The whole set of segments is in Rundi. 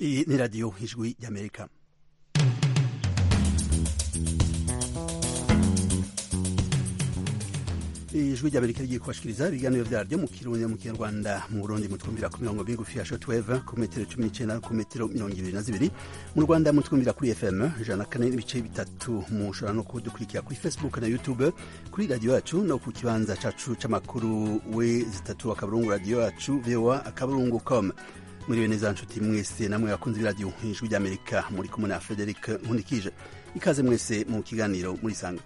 Iyi ni radiyo ijwi ry'amerika ijwi ry'amerika rigiye kubashikiriza ibiganiro vyaryo mu kirundi mu kinyarwanda mu burundi mutwumvira ku mirongo migufi ya shortwave ku metero cumi n'icenda ku metero mirongo ibiri na zibiri mu rwanda mutwumvira kuri fm ijana na kane n'ibice bitatu mushobora no kudukurikira kuri facebook na youtube kuri radiyo yacu no ku kibanza cacu c'amakuru we zitatu akaburungu radiyo yacu voa akaburungu com mwiriwe neza nshuti mwese namwe bakunze iradiyo ijwi ry'amerika muri kumwe na frederic nkundikije ikaze mwese mu kiganiro murisanga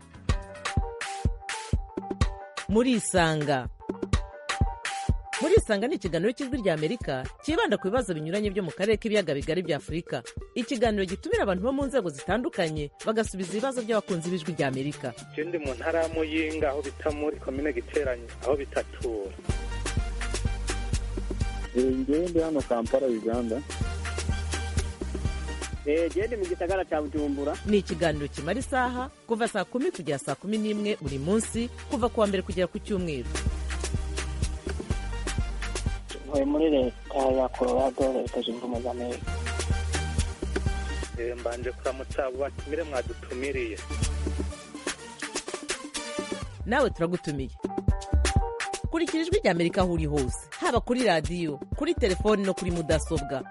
murisanga murisanga ni ikiganiro cy'ijwi rya amerika cyibanda ku bibazo binyuranye byo mu karere k'ibiyaga bigari bya afurika ikiganiro gitumira abantu bo mu nzego zitandukanye bagasubiza ibibazo by'abakunzi b'ijwi rya amerika je ndi mu ntara ya muyinga aho bita muri komine giteranye aho bitatura ngewe ndi hano kampala uganda gende mu gisagara cya bujumbura ni ikiganiro kimara isaha kuva saa kumi kugera saa kumi n'imwe buri munsi kuva ku wa mbere kugera ku cyumweru ntuye muri leta ya colorado leta zunze ubumwe za amerika Eh, mbanje kuramutsa abo batumire mwadutumiriye nawe turagutumiye kurikira ijwi rya amerika aho uri hose haba kuri radiyo kuri telefoni no kuri mudasobwa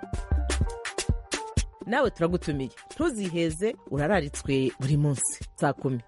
nawe turagutumiye ntuziheze urararitswe buri munsi saa kumi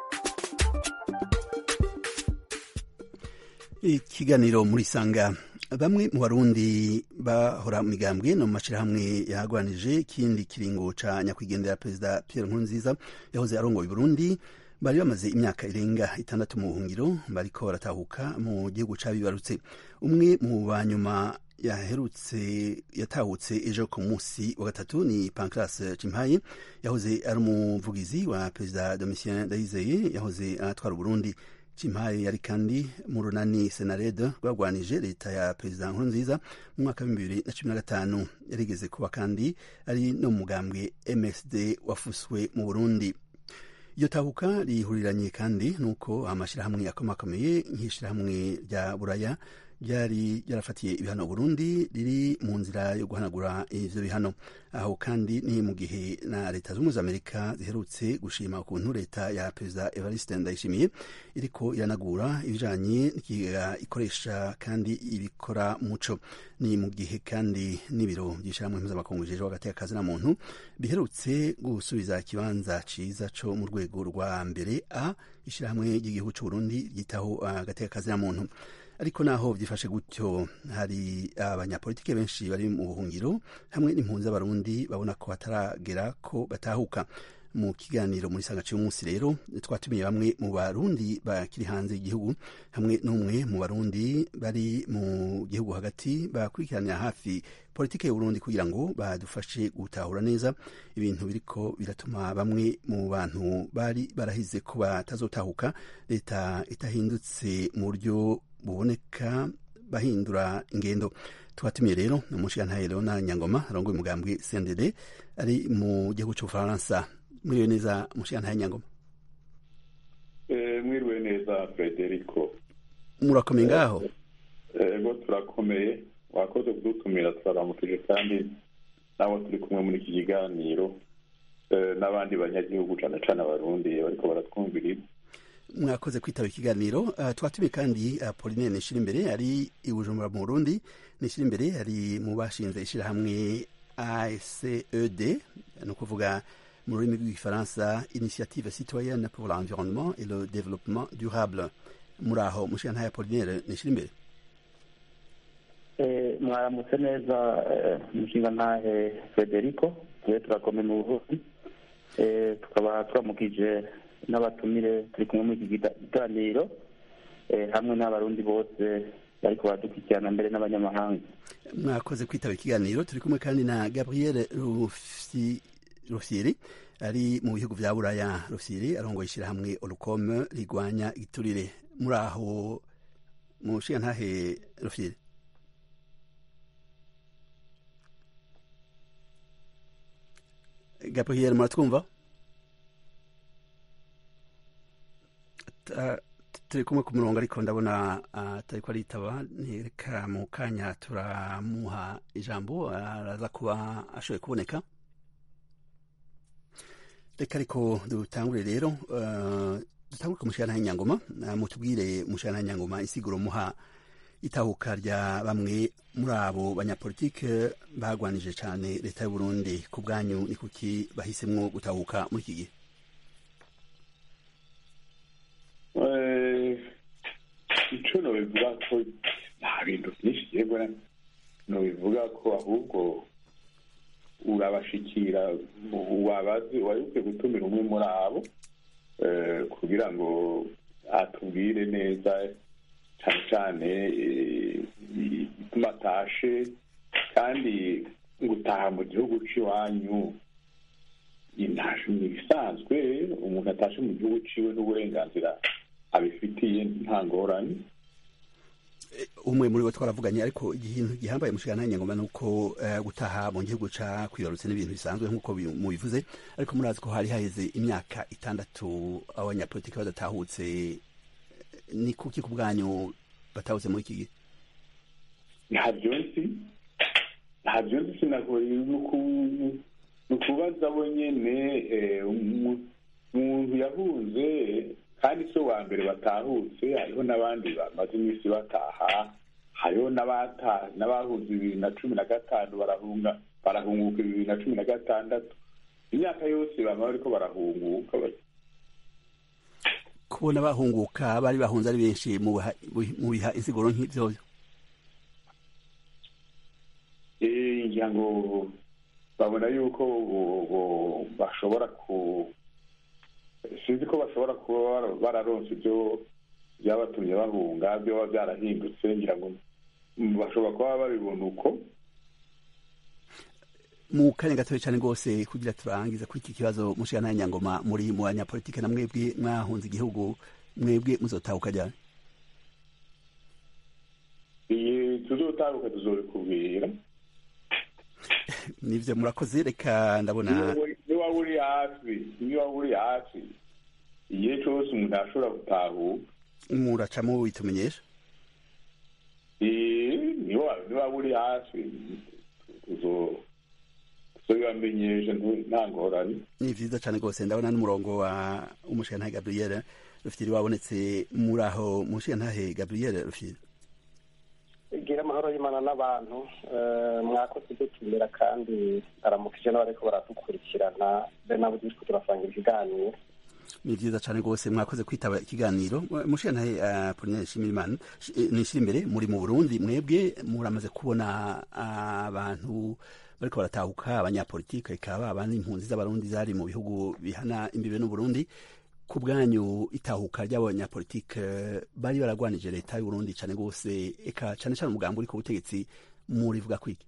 ikiganiro murisanga bamwe mu barundi bahora mu migambwe no mu mashirahamwe yahagwanije ikindi kiringo ca nyakwigendera perezida pierre nkurunziza yahoze arongoye burundi bari bamaze imyaka irenga itandatu mu buhungiro bariko baratahuka mu gihugu cabibarutse umwe mu banyuma yaherutse yatahutse ejo ku munsi wa gatatu ni pancras cimpaye yahoze ari umuvugizi wa perezida domitien ndayizeye yahoze atwara uburundi cimpaye yari kandi mu runani senarede rwagwanije leta ya perezida nkurunziza mu mwaka w'ibihumbi bibiri na cumi na gatanu yarigeze kuba kandi ari no mu mugambwe msd wafuswe mu burundi iryo tahuka rihuriranye kandi nuko amashyirahamwe akomakomeye nk'ishyirahamwe rya buraya ryari ryarafatiye ibihano Burundi riri mu nzira yo guhanagura ivyo bihano aho kandi ni mu gihe na leta z'ubumwe za amerika ziherutse gushima ukuntu leta ya perezida evariste ndayishimiye iriko iranagura ibijanye n'ikigega ikoresha kandi ibikora muco ni mu gihe kandi n'ibiro by'ishyirahamwe mpuzamakungu bijejwe hagati y'akazi na muntu biherutse gusubiza ikibanza ciza co mu rwego rwa mbere a ishyirahamwe ry'igihugu c'uburundi ryitaho hagati y'akazi na muntu ariko naho byifashe gutyo hari abanyapolitike benshi bari mu buhungiro hamwe n'impunzi z'abarundi babona ko hataragera ko batahuka mu kiganiro muri sanga cy'umunsi rero twatumiye bamwe mu barundi bakiri hanze y'igihugu hamwe n'umwe mu barundi bari mu gihugu hagati bakurikiranira hafi politike y'uburundi kugira ngo badufashe gutahura neza ibintu biriko biratuma bamwe mu bantu bari barahize ko batazotahuka leta itahindutse mu buryo buboneka bahindura ingendo twatumiye rero ni umushigantahe leona nyangoma arongoye umugambwe cndd ari mu gihugu cy'ubufaransa mwiriwe neza umushigantahe nyangoma mwiriwe neza frederico murakomeye ngaho ego turakomeye wakoze kudutumira turaramukije kandi nabo turi kumwe muri iki kiganiro n'abandi banyagihugu cyane cyane abarundi bariko baratwumviriza mwakoze kwitaba ikiganiro uh, twatumiye kandi uh, Pauline Nishira imbere ari i Bujumbura mu Burundi Nishira imbere ari mu bashinze ishirahamwe ACED ni ukuvuga mu rurimi rw'igifaransa Initiative citoyenne pour l'environnement et le développement durable muri aho mushikana ya Pauline Nishira imbere mwaramutse neza mushinga ntahe frederico twe turakomeye mu buvuzi tukaba turamukije n'abatumire turi kumwe muri iki kiganiro hamwe n'abarundi bose bariko baradukurikirana mbere n'abanyamahanga mwakoze kwitaba ikiganiro turi kumwe kandi na gabriel rufyiri ari mu bihugu vya buraya rufyiri arongoye ishirahamwe olukome rigwanya igiturire muri aho mushinga ntahe rufyiri gabriel muratwumva turi kumwe ku murongo ariko ndabona atari ko aritaba ntireka mu kanya turamuha ijambo araza kuba ashoboye kuboneka reka ariko dutangure rero dutangure ku mushahara nyangoma mutubwire umushahara nyangoma isiguro muha itahuka rya bamwe muri abo banyapolitike bagwanije cyane leta y'u Burundi ku bwanyu ni kuki bahisemwo gutahuka muri iki gihe icyo nobivuga ko nta bintu byinshi yego nobivuga ko ahubwo urabashikira wabazi wari ukwiye gutumira umwe muri abo kugira ngo atubwire neza cyane cyane ituma atashe kandi gutaha mu gihugu cy'iwanyu ni ibisanzwe umuntu atashe mu gihugu ciwe n'uburenganzira abifitiye nta ngorane umwe muri bo twaravuganye ariko ikintu gihambaye mushikana nyangoma ni uko gutaha mu gihugu ca kwibarutse n'ibintu bisanzwe nk'uko mubivuze ariko murazi ko hari haheze imyaka itandatu abanyapolitiki badatahutse ni kuki ku bwanyu batahutse muri iki gihe ntabyo nzi ntabyo nzi sinagoye ni ukubaza bo nyene umuntu yahunze kandi si wa mbere batahutse hariho n'abandi bamaze iminsi bataha hariho n'abahunze bibiri na cumi na gatanu barahunga barahunguka bibiri na cumi na gatandatu imyaka yose bama bariko barahunguka kubona bahunguka bari bahunze ari benshi mu biha insiguro nk'ivyo ngira ngo babona yuko bashobora ku sinzi ko bashobora kuba bararonse ibyo byabatumye bahunga byoba byarahindutse ngira ngo bashobora kuba babibona uko mu kanya gatoya cyane rwose kugira turangiza kuri iki kibazo mushikana nyangoma muri mu banyapolitike na mwebwe mwahunze igihugu mwebwe muzotahuka ryari iyi tuzotahuka tuzobikubwira nivyo murakoze reka ndabona niba uri hafi niba uri hafi igihe cyose umuntu ashobora gutahuka muracamo bitumenyesha niba uri hafi tuzobibamenyesha nta ngorane ni vyiza cane rwose ndabona n'umurongo wa umushigantahe gabriel rufitiri wabonetse muri aho umushigantahe gabriel rufitiri gira amahoro y'imana n'abantu mwakoze dutumira kandi aramukije n'abariko baradukurikirana be nabo turiko turasanga ibiganiro ni vyiza cane rwose mwakoze kwitaba ikiganiro mushigantahe apolinaire nshimirimana nishira imbere muri mu burundi mwebwe muramaze kubona abantu bariko baratahuka abanyapolitike ikaba abandi impunzi z'abarundi zari mu bihugu bihana imbibe n'uburundi ku bwanyu itahuka ry'abanyapolitike bari baragwanije leta y'uburundi cane rwose eka cane cane umugambi uri ku butegetsi murivuga kwiki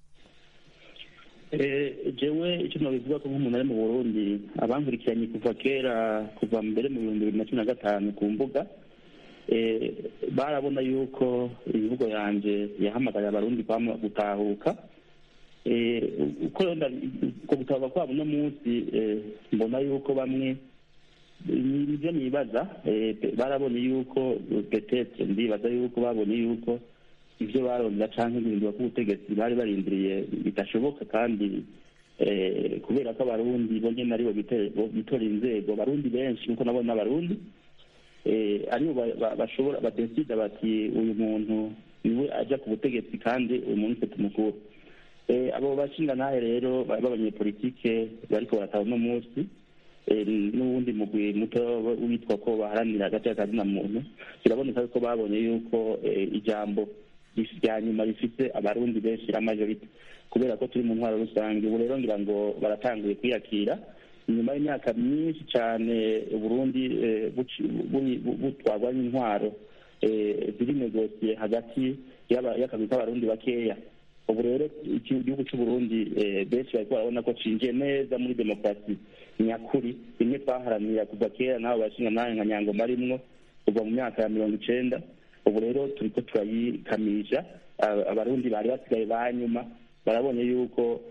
jewe icyo nabivuga ko nk'umuntu ari mu burundi abankurikiranye kuva kera kuva mbere mu bihumbi bibiri na cumi na gatanu ku mbuga barabona yuko imivugo yanje yahamagaye abarundi gutahuka uko gutahuka kwabo uno munsi mbona yuko bamwe nibyo nibaza barabonye yuko petete ndibaza yuko babonye yuko ibyo barondera canke guhindura k'ubutegetsi bari barindiriye bidashoboka kandi kubera ko abarundi bo nyene aribo bitora inzego barundi benshi nkuko nabona abarundi aribo bashobora badesida bati uyu muntu niwe aja ku butegetsi kandi uyu muntu ufite umukuru abo bashingantahe rero b'abanyepolitike bariko barataha uno munsi n'uwundi mugwi muto witwa ko baharanira hagati y'akazina muntu biraboneka ko babonye yuko ijambo rya nyuma rifite abarundi benshi la majorite kubera ko turi mu ntwaro rusange ubu rero ngira ngo baratanguye kwiyakira inyuma y'imyaka myinshi cyane uburundi butwarwa n'intwaro ziri negosiye hagati y'akazi k'abarundi bakeya ubu rero igihugu cy'uburundi benshi bariko barabona ko cinjiye neza muri demokarasi nyakuri rimwe twaharanira kuva kera n'abo bashinga nawe nka nyangoma arimwo kuva mu myaka ya mirongo icenda ubu rero turiko turayikamisha abarundi bari basigaye ba nyuma barabonye yuko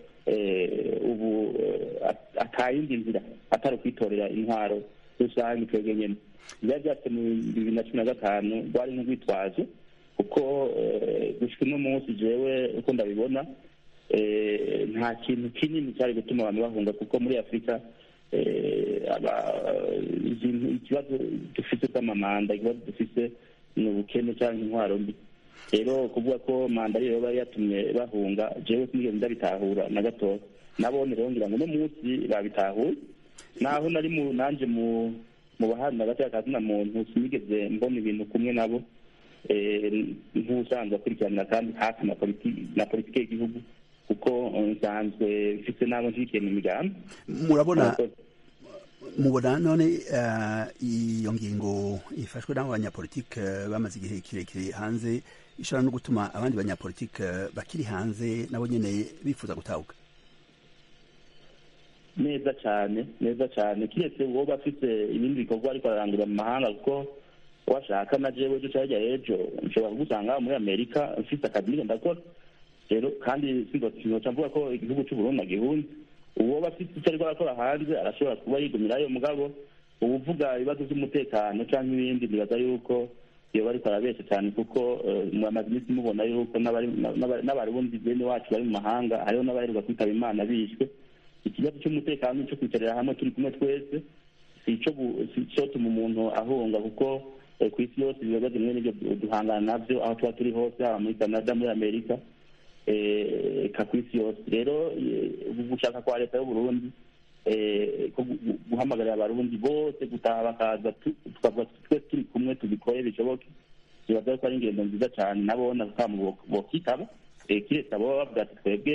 ubu atayindi nzira atari ukwitorera intwaro rusange twebwe nyene byari byatse mu bibiri na cumi na gatanu rwari nk'urwitwazo kuko gushika uno munsi jewe uko ndabibona nta kintu kinini cyari gutuma abantu bahunga kuko muri afurika ikibazo dufite cy'amamanda ikibazo dufite ni ubukene cyangwa intwaro mbi rero kuvuga ko manda ariyo yaba yatumye bahunga jewe sinigeze ndabitahura na gatoya nabone rero ngira ngo uno munsi babitahuye naho nari mu nanje mu mu baharanira agati kazina muntu sinigeze mbona ibintu kumwe nabo nk'usanzwe akurikiranira kandi hafi na politiki y'igihugu kuko nsanzwe mfite n'abo nshyigikiye mu migambi murabona mubona none iyo ngingo ifashwe n'abo banyapolitike bamaze igihe kirekire hanze ishobora no gutuma abandi banyapolitike bakiri hanze nabo nyine bifuza gutahuka neza cyane neza cyane kiretse uwo bafite ibindi bikorwa ariko ararangurira mu mahanga kuko washaka na jewe ejo cyangwa ejo nshobora kugusanga muri amerika mfite akazi niko ndakora rero kandi sinzoca mvuga ko igihugu cy'uburundi nagihunze uwo bafite icyo ariko arakora hanze arashobora kuba yigumirayo mugabo uba uvuga ibibazo by'umutekano cyangwa ibindi nibaza yuko iyo bariko arabesha cyane kuko mwamaze iminsi mubona yuko n'abarundi bene wacu bari mu mahanga hariho n'abaheruka kwitaba imana bishwe ikibazo cy'umutekano cyo kwicarira hamwe turi kumwe twese si cyo tuma umuntu ahunga kuko ku isi yose ibibazo bimwe n'ibyo duhangana nabyo aho tuba turi hose haba muri canada muri amerika eka ku isi yose rero gushaka kwa leta y'uburundi guhamagarira abarundi bose gutaha bakaza tukavuga twese turi kumwe tubikore bishoboke bibaza ko ari ingendo nziza cyane nabona kama bokitaba kiretse abo bavuga ati twebwe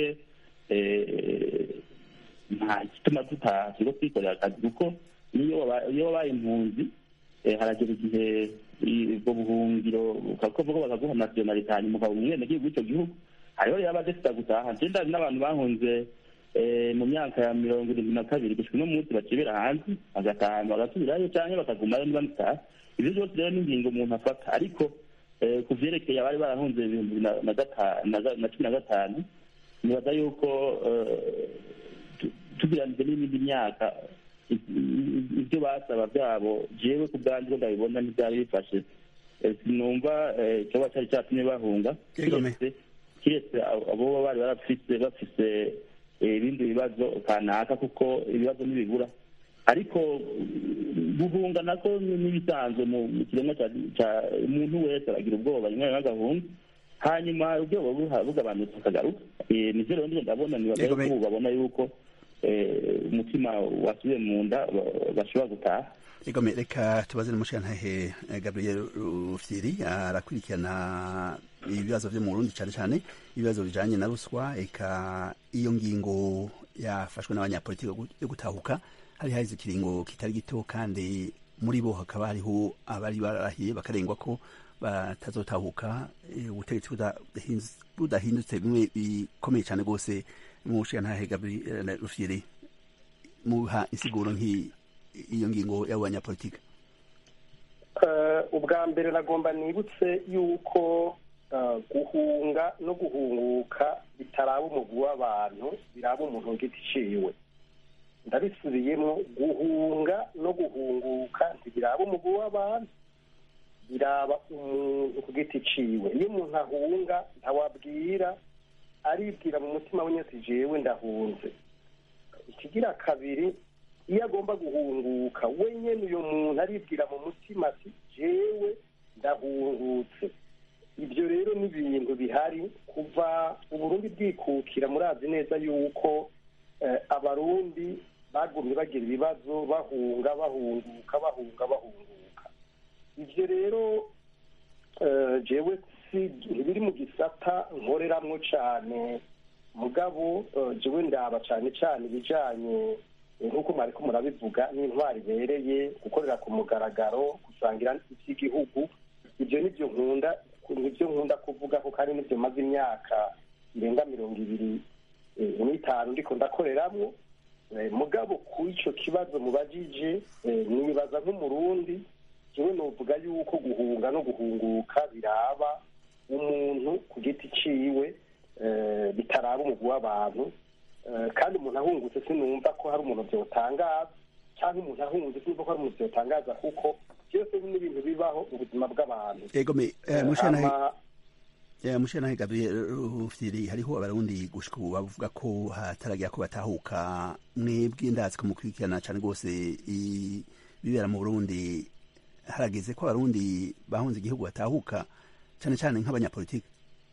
nta gituma dutaha kigo twikorera akazi kuko iyo wabaye impunzi haragera igihe ubwo buhungiro ukavuga bakaguha nasiyonalite hanyuma ukaba umwenegihugu w'icyo gihugu hariho rero abadafite gutaha njye n'abantu bahunze mu myaka ya mirongo irindwi na kabiri gushika uno munsi bakibera hanze bagataha bagasubirayo cyangwa bakagumayo ntibamutaha ibyo byose rero ni ingingo umuntu afata ariko ku vyerekeye abari barahunze ibihumbi na cumi na gatanu nibaza yuko tugereranije n'iyindi myaka ibyo basaba byabo jewe ku bwanjye ko ndabibona ntibyari bifashe sinumva ikiba cyari cyatumye bahunga kiretse abo bari barafise bafise ibindi bibazo kanaka kuko ibibazo ntibibura ariko guhunga nako n'ibisanzwe mu kiremwa cya umuntu wese aragira ubwoba rimwe rimwe agahunga hanyuma ubwoba bugabanutse akagaruka nivyo rero ndiyo ndabona nibaga yuko ubu babona yuko umutima wasubiye mu nda bashobora gutaha egome reka tubaze n'umushirantahe gabriel rufyiri arakurikirana ibibazo vyo mu burundi cyane cyane ibibazo bijanye na ruswa eka iyo ngingo yafashwe n'abanyapolitiki yo gutahuka hari harize ikiringo kitari gito kandi muri bo hakaba hariho abari barahiye bakarengwa ko batazotahuka ubutegetsi budahindutse bimwe bikomeye cyane rwose mushirantahe gabriel rufyiri muha insiguro nk'iyo ngingo y'abo banyapolitiki ubwa mbere nagomba nibutse yuko guhunga no guhunguka bitaraba umugwi w'abantu biraba umuntu giti ciwe ndabisubiyemo guhunga no guhunguka ntibiraba umugwi w'abantu biraba umuntu ku giti ciwe iyo umuntu ahunga ntawabwira aribwira mu mutima we nyine jewe ndahunze ikigira kabiri iyo agomba guhunguka wenyine uyu muntu aribwira mu mutima ati jewe ndahungutse ibyo rero ni ibintu bihari kuva uburundi bwikukira murazi neza yuko abarundi bagumye bagira ibibazo bahunga bahunguka bahunga bahunguka ibyo rero jewe ntibiri mu gisata nkoreramwo cyane mugabo jewe ndaba cyane cyane ibijyanye nk'uko mwari ko murabivuga n'intwari ibereye gukorera ku mugaragaro gusangira iby'igihugu ibyo nibyo nkunda nibyo nkunda kuvuga ko kandi nibyo maze imyaka irenga mirongo ibiri n'itanu ndiko ndakoreramo mugabo ku icyo kibazo mubajije nibaza nk'umurundi jewe novuga yuko guhunga no guhunguka biraba umuntu ku giti ciwe bitaraba umugwi w'abantu kandi umuntu ahungutse sinumva ko hari umuntu byotangaza cyangwa umuntu ahungutse sinumva ko hari umuntu byotangaza kuko byose ni ibintu bibaho mu buzima bw'abantu ego me eh, mushana Hama- eh, mushana Gabriel Rufyiri hariho abarundi gushika ubu bavuga ko hataragira ko batahuka mwebwe ndazi ko mukurikirana cane rwose i- bibera mu Burundi harageze ko abarundi bahunze igihugu batahuka cane cane nk'abanyapolitiki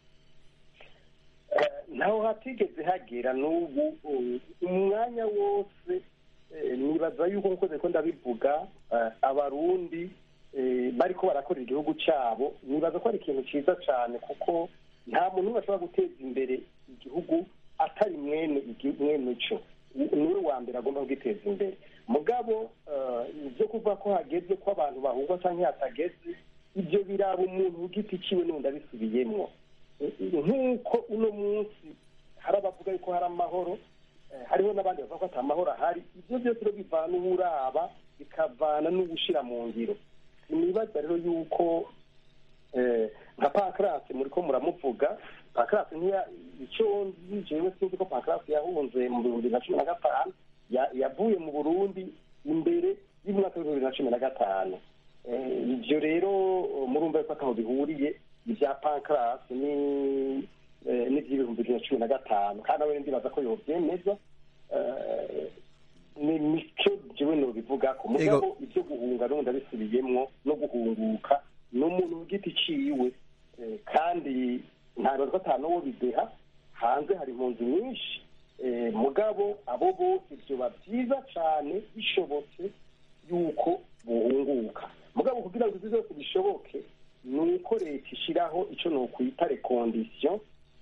Eh, ntaho hatigeze hagera n'ubu uh, umwanya wose eh, nibaza yuko nkoze ko ndabivuga eh, abarundi eh, bariko barakorera igihugu cabo nibaza ko ari ikintu ciza cane kuko nta muntu umwe ashobora guteza imbere igihugu atari mwene igi- mwene co Ni- niwe wa mbere agomba kugiteza imbere mugabo eh, ivyo kuvuga ko hageze ko abantu bahungwa canke hatageze ivyo biraba umuntu ku giti ciwe n'undi abisubiyemwo nk'uko uno munsi hari abavuga yuko hari amahoro eh, hariho n'abandi bavuga ko ata mahoro ahari ibyo byose rero bivana uburaba bikavana n'ugushira mu ngiro sinibaza rero yuko eh, nka pankarasi muriko muramuvuga pankarasi ntiya icyo nzi jewe sinzi ko pankarasi yahunze mu bihumbi bibiri na cumi na gatanu ya- yavuye mu burundi imbere y'umwaka w'ibihumbi bibiri na cumi na gatanu Eh, ibyo rero eh, murumva yuko ataho bihuriye ibya pankarasi ni eh, n'iby'ibihumbi bibiri na cumi na gatanu kandi nawe ndibaza ko yobyemeza Eh, ni nicyo jewe nobivuga ko mugabo ibyo guhunga n'ubundi abisubiyemwo no guhunguka ni umuntu ku giti ciwe Eh, kandi ntabwo ko ata n'uwo bideha hanze hari impunzi nyinshi Eh, mugabo abo bose vyoba vyiza cane bishobotse yuko buhunguka mugabo kugira ngo ivyo byose bishoboke ni uko leta ishiraho ico nokwita rekondisiyo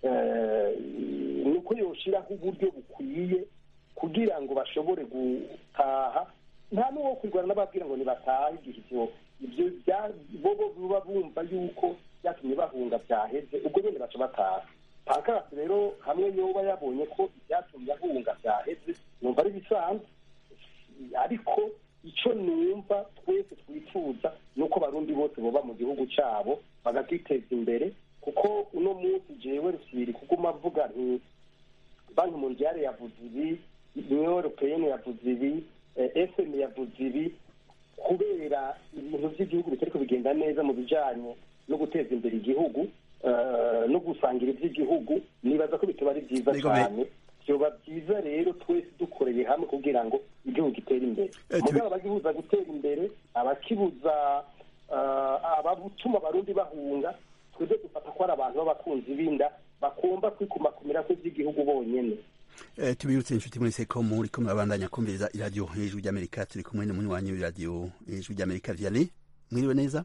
ni uko yoshiraho uburyo bukwiye kugira ngo bashobore gutaha nta n'uwo kwirwana n'ababwira ngo nibatahe igihe ivyo ibyo bya- bobo buba bumva yuko byatumye bahunga byaheze ubwo bene baca bataha pankarasi rero hamwe yoba yabonye ko ibyatumye ahunga byaheze numva ari bisanzwe ariko icyo numva twese twifuza ni uko abarundi bose boba mu gihugu cyabo bagakiteza imbere kuko uno munsi jewe rusibiri kuguma avuga nti banki mondiale yavuze ibi union européenne yavuze ibi eh, fm yavuze ibi kubera ibintu by'igihugu bitariko bigenda neza mu bijanye no guteza imbere igihugu eh, no gusangira iby'igihugu nibaza ko bitaba ari byiza Nigome. cyane vyoba byiza rero twese dukoreye hamwe kugira ngo igihugu gitere imbere Eh, tubi- mugabo abagibuza gutera imbere abakibuza eh, abatuma abarundi bahunga twebwe dufata ko ari abantu b'abakunzi b'inda bagomba kwikumakumira ko iby'igihugu bonyene Eh, tubibutse inshuti mwese ko muri ko murabandanya kumviriza iradiyo hejuru ry'amerika turi kumwe n'umunywanyi w'iradiyo hejuru ry'amerika vianney mwiriwe neza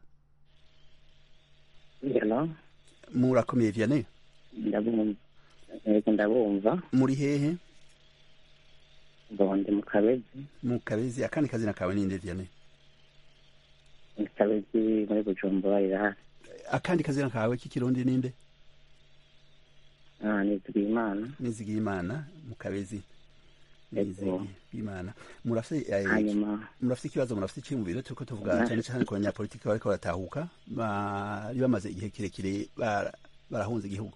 Hello, murakomeye vianney ndabumva yego ndabumva muri hehe bonde mu kabezi mu kabezi akandi kazina kawe ninde vianney mu kabezi muri bujumbura irahari akandi kazina kawe k'ikirundi ninde ah nizwiye imana nizigiye imana mu kabezi Yego. nizigiye imana murafite eh, hanyuma murafite ikibazo murafite icyiyumviro turiko tuvuga Na- cyane cyane ku banyapolitiki bariko baratahuka bari bamaze igihe kirekire bara- barahunze igihugu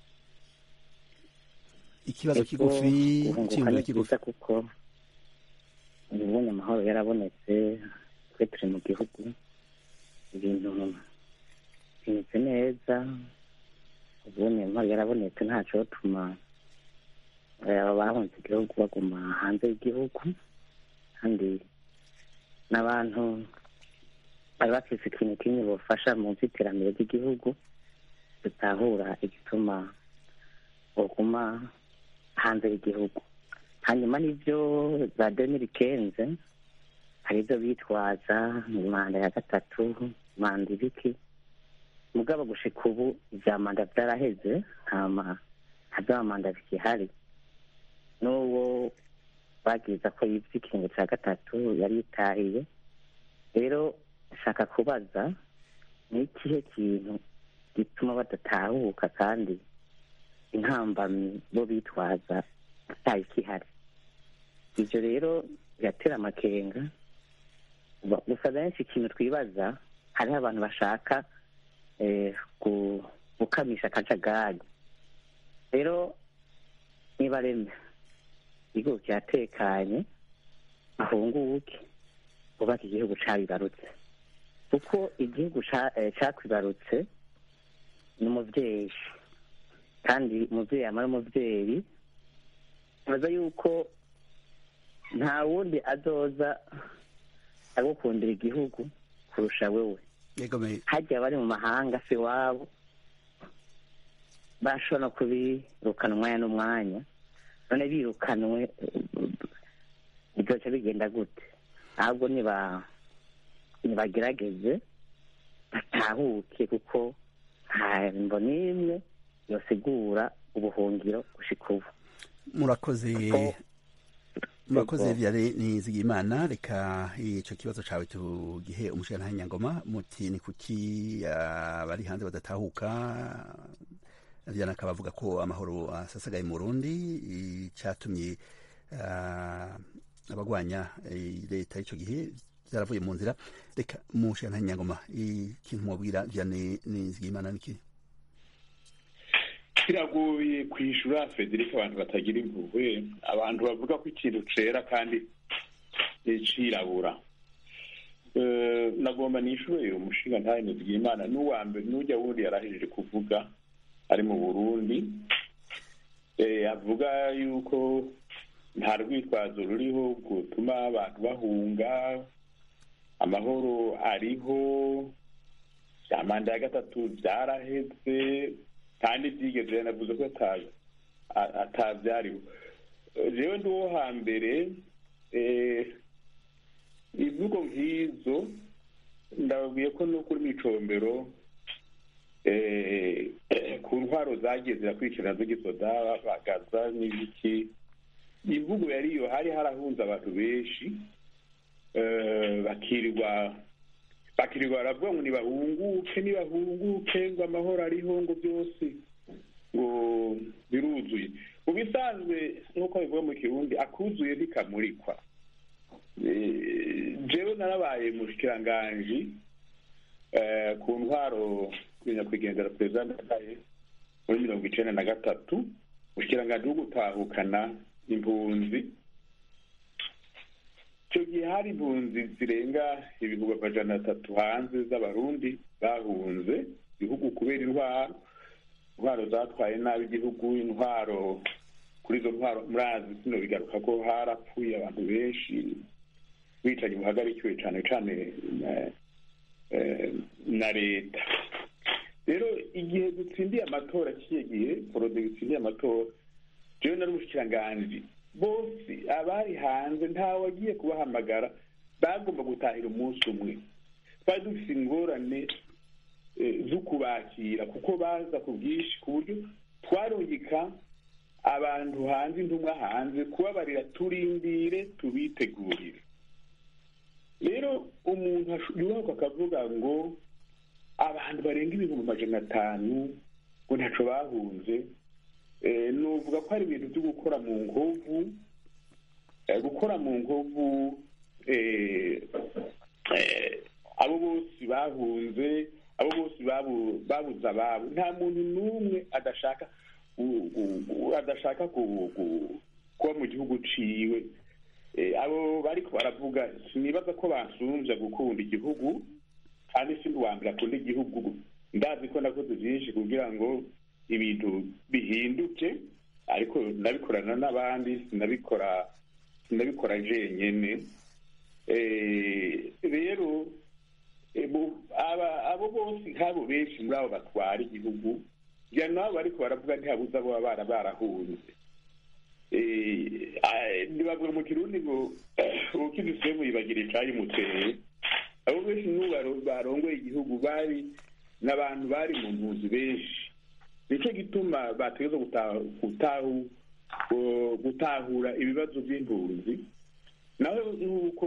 ikibazo eko kigufi guhunguka icyiyumviro ni kigufi byiza kuko ubonye amahoro yarabonetse twe turi mu gihugu ibintu bimeze neza ubonye amahoro yarabonetse ntaco tuma bahunze igihugu baguma hanze y'igihugu kandi n'abantu bari bafise ikintu kimwe bofasha mu vy'iterambere ry'igihugu dutahura igituma boguma hanze y'igihugu hanyuma n'ivyo za demiri kenze hari ivyo bitwaza manda ya gatatu manda ibiki mugabo gushika ubu ivya manda vyaraheze ntama nta vya manda bikihari n'uwo bagiza ko yivye ikiringo ca gatatu yari yitahiye rero nshaka kubaza ni ikihe kintu gituma badatahuka kandi intambamyi bo bitwaza ataye ikihari ivyo rero biratera amakenga Ba- gusa benshi ikintu twibaza hariho abantu bashaka eh, gu- gukamisha akajagari rero niba reme igihugu kiratekanye ahunguke bubaka igihugu cabibarutse kuko igihugu ca- eh, cakwibarutse ni umuvyeyi kandi umuvyeyi amara umuvyeyi baza yuko nta wundi azoza agukundira igihugu kurusha wewe yego me hajya abari mu mahanga si iwabo bashobora no kubirukana umwanya n'umwanya none birukanwe bizoca bigenda gute ahubwo niba nibagerageze batahuke kuko nta mbo n'imwe yosigura ubuhungiro gushika ubu murakoze Ko- murakoze Yego. vyare nizigimana reka ico kibazo cawe tugihe umushikirantahe nyangoma muti ni kuki ah, bari hanze badatahuka vyana akaba avuga ko amahoro asasagaye mu burundi icatumye ah, abagwanya eh, leta y'ico gihe vyaravuye mu nzira reka umushikirantahe nyangoma ikintu mwobwira vyane nizigimana niki kiragoye kwishura federike abantu batagira impuhwe abantu bavuga ko ikintu cera kandi eh, cirabura Eh, nagomba nishure umushinga ntahe nizigimana n'uwa mbere n'ujya wundi yarahejeje kuvuga ari mu burundi Eh, avuga yuko nta rwitwazo ruriho gutuma abantu bahunga amahoro ariho bya manda ya gatatu byaraheze kandi byigeze yanavuze ko ata- a- atabyariho Eh, jewe ndi uwo hambere eh, imvugo nk'izo ndababwiye ko no kuri micombero eh, ku ntwaro zagiye zirakurikirana z'igisoda bagaza n'ibiki imvugo yari iyo hari harahunze abantu benshi eh, bakirirwa bakirirwa baravuga ngo nibahunguke nibahunguke ngo amahoro ariho ngo byose ngo biruzuye mu bisanzwe nk'uko bivuga mu kirundi akuzuye ntikamurikwa Eh, jewe narabaye mushikiranganji eh, ku ntwaro nyakwigendera perezida ndadaye muri mirongo icenda na gatatu mushikiranganji wo gutahukana impunzi icyo gihe hari impunzi zirenga ibihumbi amajana atatu hanze z'abarundi bahunze igihugu kubera intwaro intwaro zatwaye nabi igihugu intwaro kuri izo ntwaro murazi sino bigaruka ko harapfuye abantu benshi bicanyi buhagarikiwe cyane cyane na- eh, na leta rero igihe dutsindiye amatora kiye gihe porode dutsindiye amatora jewe nari umushikiranganji bose abari hanze ntawe wagiye kubahamagara bagomba gutahira umunsi umwe twari dufite ingorane eh, zo kubakira kuko baza ku bwinshi ku buryo twarungika abantu hanze intumwa hanze kubabarira turindire tubitegurire rero umuntu asho- yubahuka akavuga ngo abantu barenga ibihumbi amajana atanu ngo ntaco bahunze Eh, nuvuga ko hari ibintu byo gukora mu nkovu eh, gukora mu nkovu eh, eh, abo bose bahunze abo bose babu- babuze ababo nta muntu n'umwe adashaka gu- gu- gu- adashaka ku- ku- kuba mu gihugu ciwe Eh, abo bariko baravuga sinibaza ko bansumvya gukunda igihugu kandi sindi uwa mbere akunda igihugu ndazi ko nakoze byinshi kugira ngo ibintu bihinduke ariko ndabikorana n'abandi sinabikora sinabikora jenyene Eh, rero eh, bo- aba- abo bose nk'abo benshi muri abo batwara igihugu ngira nabo bariko baravuga ntihabuze abo baba bara barahunze Eh, ah, ntibavuga mu kirundi ngo ukidisiye muyibagira icayi muteye abo benshi n'ubu baro- barongoye igihugu bari n'abantu bari mu mpunzi benshi nicyo gituma bategeza gutahu gutahu gu- gutahura ibibazo by'impunzi naho nk'uko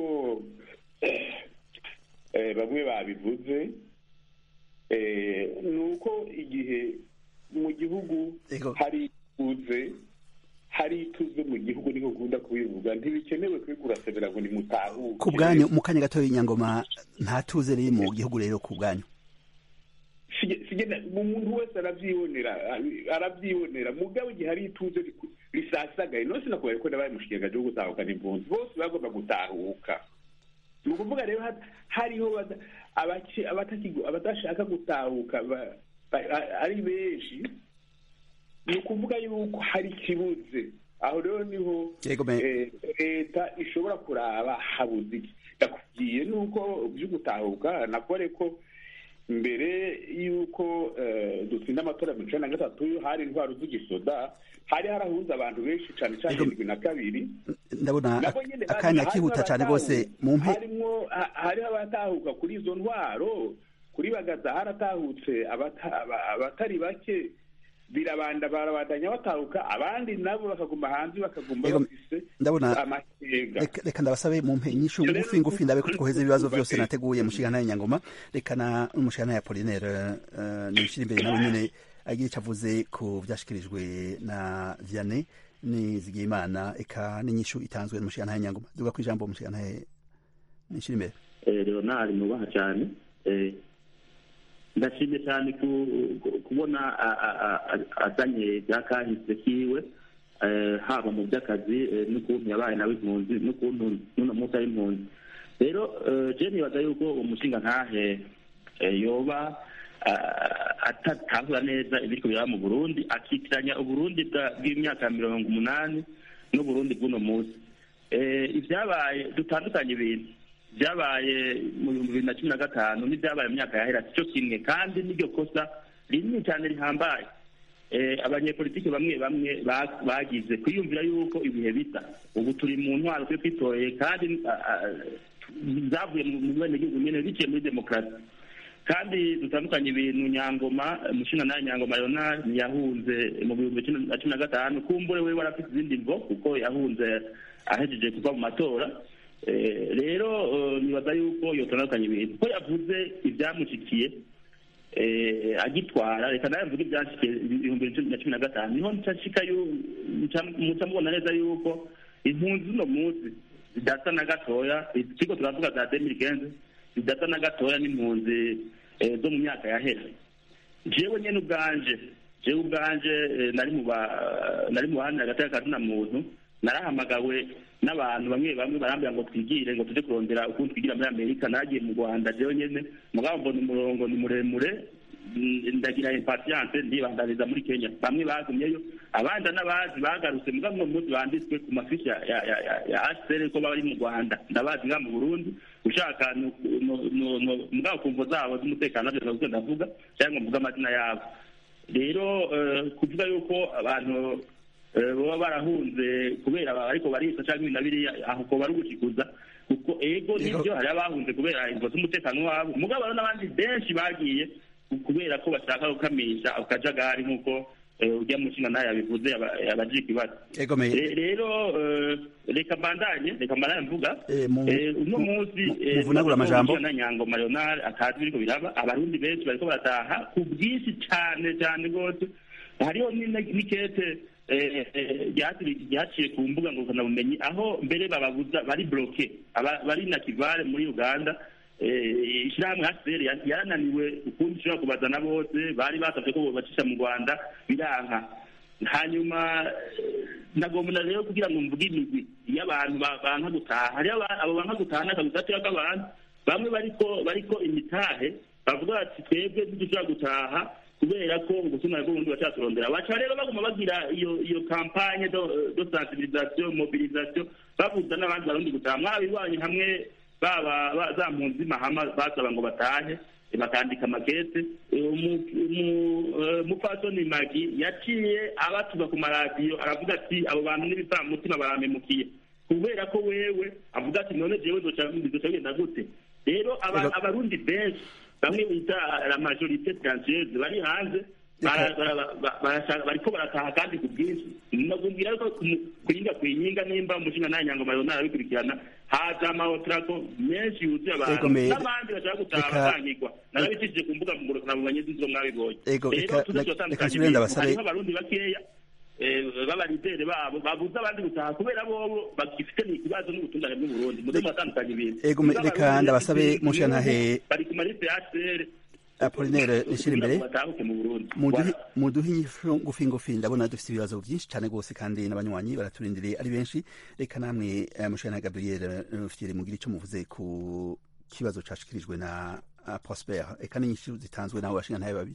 eh, bamwe babivuze eh, ni uko igihe mu gihugu Ego. hari ituze hari ituze mu gihugu niko nkunda kubivuga ntibikenewe kubigura severa ngo nimutahuke ku bwanyu mu kanya gatoya inyangoma nta tuze riri mu gihugu rero ku bwanyu Sige- sigena umuntu wese arabyibonera arabyibonera mugabo igihe hari ituze riku- risasagaye nose nakubera ko nabaye mushikiranganje wo gutahukana impunzi bose bagomba gutahuka ni ukuvuga rero hariho abadashaka gutahuka ari benshi ni ukuvuga yuko hari ikibuze aho rero niho leta ishobora kuraba habuze iki ndakubwiye nuko byo gutahuka nakore ko mbere y'uko dutsinda amatora mirongo icyenda na gatatu hari intwaro z'igisoda hari harahuza abantu benshi cyane cyane irindwi na kabiri ndabona akanya kihuta cyane rwose mu mpe harimo hariho abatahuka kuri izo ntwaro kuri bagaza haratahutse abatari bake birabanda barabandanya batahuka abandi nabo bakaguma hanze bakaguma bafise amatega reka ndabasabe mu mpe inyishu ngufi ngufi ndabe ko twoheza ibibazo byose nateguye mushigana y'Inyangoma reka na umushigana ya Polinaire nishira imbere nawe nyene agira icyo avuze ku byashikirijwe na Vianney Nizigiyimana eka n'inyishu itanzwe n'umushigana y'Inyangoma duga ku ijambo umushigana nishira imbere Leonard nubaha cyane ndashimye cyane kubona azanye bya kahise kiwe haba mu by'akazi n'ukuntu yabaye nawe impunzi n'ukuntu n'uno munsi ari impunzi rero je nibaza yuko umushinga ntahe yoba atatahura neza ibiriko biraba mu burundi akitiranya uburundi bw'imyaka mirongo umunani n'uburundi bw'uno munsi ibyabaye dutandukanye ibintu byabaye mu bihumbi bibiri na cumi na gatanu n'ibyabaye mu myaka yahera cyo kimwe kandi n'iryo kosa rinini cyane rihambaye abanyepolitiki bamwe bamwe bagize kwiyumvira yuko ibihe bisa ubu turi mu ntwaro twe twitoye kandi zavuye mu benegihugu nyine biciye muri demokarasi kandi dutandukanye ibintu nyangoma umushinga nawe nyangoma leonard ntiyahunze mu bihumbi bibiri na cumi na gatanu kumbure we warafite izindi mvo kuko yahunze ahejeje kuva mu matora rero nibaza yuko yotandukanye ibintu ko yavuze ibyamushikiye agitwara reka nawe mvuge ibyashikiye ibihumbi bibiri na cumi na gatanu niho muca mubona neza yuko impunzi z'uno munsi zidasa na gatoya ikigo turavuga za demiri kenze zidasa na gatoya n'impunzi zo mu myaka yahera jewe nyene ubwanje jewe ubwanje nari mu nari mu bahanira agateka kazina muntu narahamagawe n'abantu bamwe bamwe barambwira ngo twigire ngo tujye kurondera ukuntu twigira muri amerika nagiye mu rwanda jewe nyene mugabo mbona umurongo ni muremure ndagira impatience ndibandaniza muri kenya bamwe bagumyeyo abandi n'abazi bagarutse mugabo uno munsi banditswe ku mafishi ya hcr ko bari mu rwanda ndabazi nga mu burundi ushaka mugabo ku mvo zabo z'umutekano navyo navuze ndavuga cyangwa mvuga amazina yabo rero kuvuga yuko abantu baba barahunze kubera ariko barisa cyangwa ibintu biriya aho ko bari ugushikuza kuko ego nibyo hari abahunze kubera imvo z'umutekano wabo mugabo hariho n'abandi benshi bagiye kubera ko bashaka gukamisha akajagari nk'uko ujya mu nshinga nayo yabivuze abagira ikibazo rero reka mbandanye reka mbandanye mvuga uno munsi muvunagura amajambo na nyangoma leonard atazi biriko biraba abarundi benshi bariko barataha ku bwinshi cane cane rwose hariho n'ikete ryaciye ku mbuga ngurukanabumenyi aho mbere bababuza bari bloke bari na kivale muri uganda ishyirahamwe hcr yarananiwe ukundi ishobora kubazana bose bari basabye ko bacisha mu rwanda biranka hanyuma nagomba rero kugira ngo mvuge imigwi iyo abantu banka gutaha hariho abo banka gutaha n'akazi gatoya k'abantu bamwe bariko bariko imitahe bavuga bati twebwe ntidushobora gutaha kubera ko ubusumane bw'ubundi bacaturondera baca rero baguma bagira iyo iyo kampanye do sensibilisation mobilisation babuza n'abandi barundi gutaha mwabibanye hamwe baba za mpunzi mahama basaba ngo batahe bakandika amakete umupfasoni magi yaciye abatuza ku maradiyo aravuga ati abo bantu n'ibipfamutima baramemukiye kubera ko wewe avuga ati none jewe bizoca bigenda gute rero abarundi benshi bamwe bita la majorite silencieuse bari hanze bariko barataha kandi ku bwinshi nakubwira ko kuyinga kuyinga nimba umushinga nta nyango mayona arabikurikirana haza amahotrako menshi yuzuye abantu n'abandi bashaka gutaha bakangirwa narabicishije ku mbuga ngurukanabumenyi z'izo mwabibonye rero tuzazotandukanye hariho abarundi bakeya b'abarideri babo babuze abandi gutaha kubera bobo bagifite ikibazo n'ubutungane bw'uburundi muze muratandukanye ibintu reka ndabasabe mushantahe bari ku maliste ya hcr apolinere nishira imbere batahuke mu burundi muduhe inyishu ngufi ngufi ndabona dufite ibibazo byinshi cyane rwose kandi n'abanywanyi baraturindiriye ari benshi reka namwe mushana gabriel mufitire mugira icyo muvuze ku kibazo cashikirijwe na prosper eka n'inyishu zitanzwe nawe bashinga ntayo babiri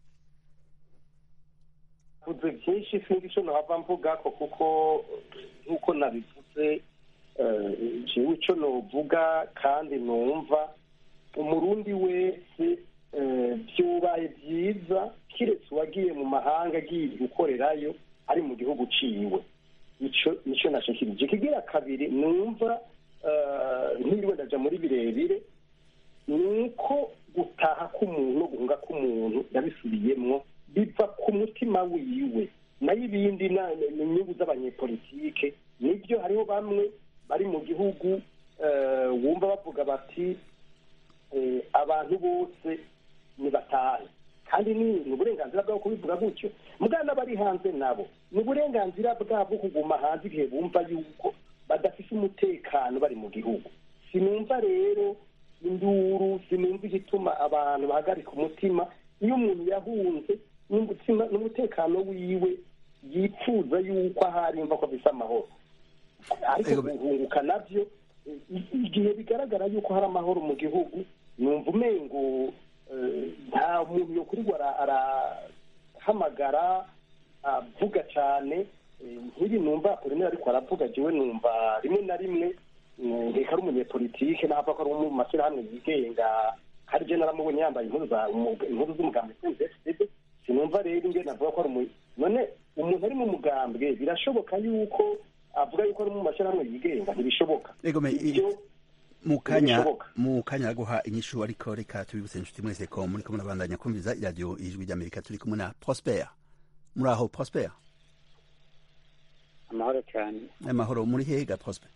vuze byinshi sinzi icyo nahava mvuga ko kuko nk'uko nabivuze jewe icyo novuga kandi numva umurundi wese byubaye byiza kiretse uwagiye mu mahanga agiye gukorerayo ari mu gihugu uciwe nicyo nashikirije ikigira kabiri numva ntiriwe ndaja muri birebire ni uko gutaha k'umuntu no guhunga k'umuntu yabisubiyemwo biva ku mutima wiwe nayo ibindi ni inyungu z'abanyepolitike nibyo hariho bamwe bari mu gihugu wumva bavuga bati abantu bose nibatahe kandi ni uburenganzira bwabo kubivuga gutyo mugana n'abari hanze nabo ni uburenganzira bwabo kuguma hanze igihe bumva yuko badafite umutekano bari mu gihugu sinumva rero induru sinumva igituma abantu bahagarika umutima iyo umuntu yahunze n'umutekano wiwe yifuza yuko ahari yumva ko afite amahoro ariko guhunguka nabyo igihe bigaragara yuko hari amahoro mu gihugu numva umengo nta muntu yo kuri arahamagara avuga cyane nk'ibi numva rimwe ariko aravuga jewe numva rimwe na rimwe reka ari umunyepolitike nava ko ari mu mashyirahamwe yigenga hari je naramubonye yambaye impuzu z'umugambwe sinumva rero ingene navuga ko ari none umuntu ari mu mugambwe birashoboka yuko avuga yuko ari mu mashyirahamwe yigenga ntibishoboka mu kanya mu kanya guha inyishu ariko reka tubibutse inshuti mwese ko muri kumwe nabandanya kumviza iradiyo ijwi ry'amerika turi kumwe na prosper muri aho prosper amahoro cyane amahoro muri hehe ga prosper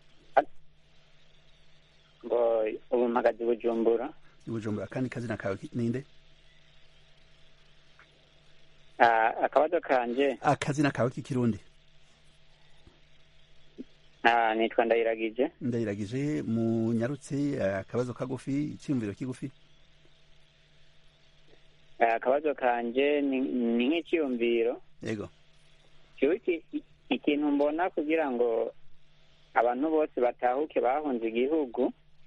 ngo ubu mpagaze bujumbura bujumbura kandi kazina kawe ninde akabazo kanje akazina kawe k'ikirundi nitwa ndayiragije ndayiragije munyarutse akabazo kagufi icyumviro kigufi akabazo kanje ni nk'icyumviro yego ikintu mbona kugira ngo abantu bose batahuke bahunze igihugu